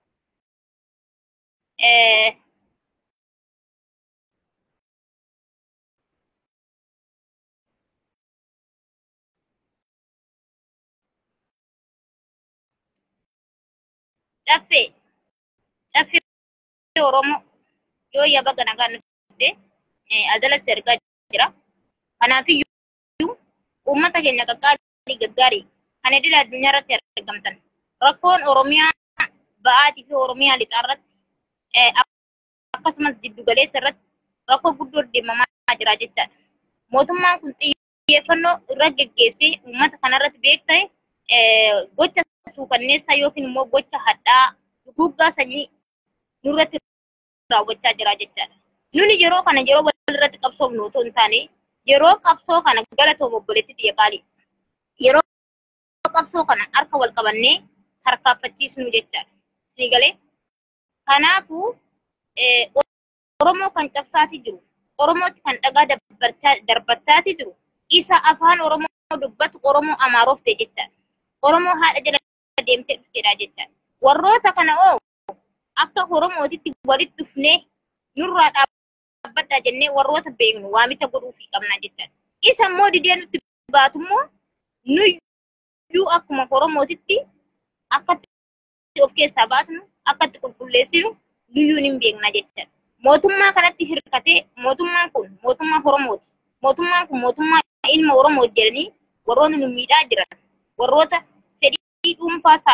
Caffee caffee Oromoo yoo yaba ganagaa nuti adalatti argaa jira. Kanaafiyyuu uummata keenya qaqqaalii gaggaarii kan idil addunyaa irratti argamtan rakkoon Oromiyaa ba'aatii fi Oromiyaa lixaa irratti akkasumas jiddu galeessa irratti rakkoo guddoo deemamaa jira jechaadha. Mootummaan kun xiyyeeffannoo irra geggeessee uummata kanarratti beekta'e gocha suukanneessaa yookiin immoo gocha hadhaa duguggaa sanyii nurratti raawwachaa jira jechaadha. Nuni yeroo kana yeroo walirratti qabsoofnu otoo hin taane yeroo qabsoo kana galatoom obboleetti xiyya qaalii. Yeroo qabsoo kana harka wal qabannee harkaaffachiisnu jechaadha. Isin galee kanaafuu Oromoo kan cabsaati jiru, Oromootti kan dhagaa darbattaati jiru, isa afaan Oromoo dubbatu Oromoo Amaarofte jechaadha. Oromoo haadha jala deemtee dhufteedha jechaadha. Warroota kana oo akka Oromootitti walitti dhufnee nurraa dhaabbadhaa jennee warroota beeknu waamicha godhuufii qabna jechaadha. Isa immoo didee nutti baatu immoo nuyyuu akkuma Oromootitti akkatti of keessaa baasnu akkatti qulqulleessinu nuyyuu hin beekna jechaadha. Mootummaa kanatti hirkatee mootummaan kun mootummaa Oromooti. Mootummaan kun mootummaa ilma Oromoo jedhanii warroonni nu miidhaa jiran warroota fedhii dhuunfaa isaanii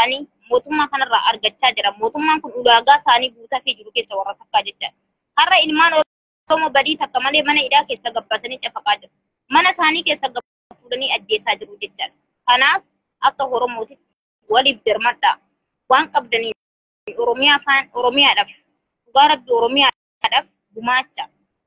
mootummaa kanarraa argachaa jira. Mootummaan kun ulaagaa isaanii guutatee jiru keessa warra takkaa jecha. Har'a ilmaan Oromoo badii takka malee mana hidhaa keessa gabbaasanii cafaqaa jiru. Mana isaanii keessa fuudhanii ajjeesaa jiru jechaadha. Kanaaf akka Oromootitti waliif dirmadhaa. Waan qabdaniin Oromiyaa afaan Oromiyaadhaaf dhugaa rabbi Oromiyaadhaaf gumaacha.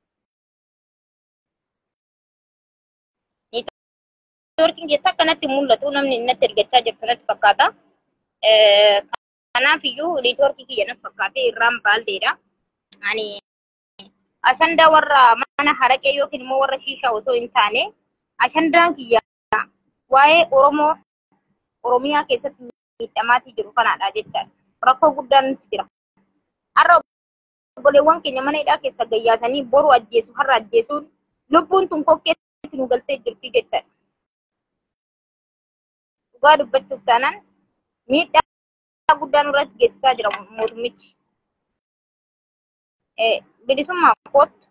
Neetwoorkiin keessaa akkanatti mul'atu namni natti ergachaa jirtu natti fakkaata. Kanaaf iyyuu neetwoorkii kiyya natti fakkaatee irraan baalleedha. Ani ashandaa warra mana haraqee yookiin immoo warra shiishaa otoo hin taane ashandaan kiyya waa'ee Oromoo Oromiyaa keessatti miidhamaatii jiru kanaadha jechaadha. Rakkoo guddaan nutti jira. Har'a obboleewwan keenya mana hidhaa keessa gayyaasanii boru ajjeesu har'a ajjeesuun lubbuun tun kokkeetti nu galtee jirti jechaadha. Dhugaa dubbachuuf taanaan miidhaa guddaa nurratti geessisaa jira mootummichi. Bilisummaa kootu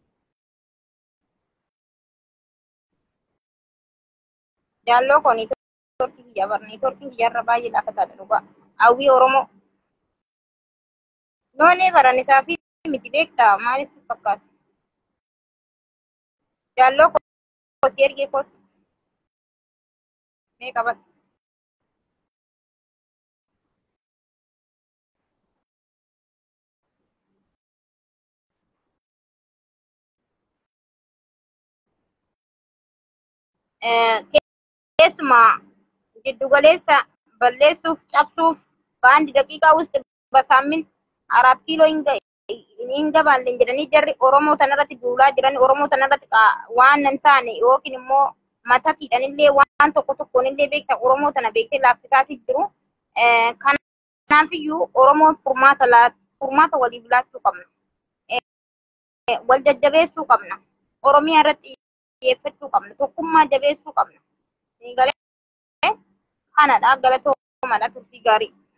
jaalloo koo neetwoorkii kiyya bara neetwoorkiin kiyyarra baay'ee laafataadha dhugaa. Hawwii Oromoo. Loonee baranisaa fi miti beektaa maaliif si fakkaata? Jaalloo koo si ergee kootu. Mee qabata? keessumaa giddugaleessa balleessuuf cabsuuf በአንድ ደቂቃ ውስጥ በሳምንት አራት ኪሎ hingaballen jedhanii jarri Oromoo tanarratti duulaa jiran Oromoo tanarratti waan hin taane yookiin immoo matatiidhanillee waan tokko tokkoonillee beekta Oromoo tana beektee laaffisaatii jiru. Kanaafiyyuu Oromoon furmaata furmaata waliif laachuu qabna. Wal jajjabeessuu qabna. Oromiyaa irratti xiyyeeffachuu qabna. Tokkummaa jabeessuu qabna. Kanadha galatoomaadha turtii gaarii.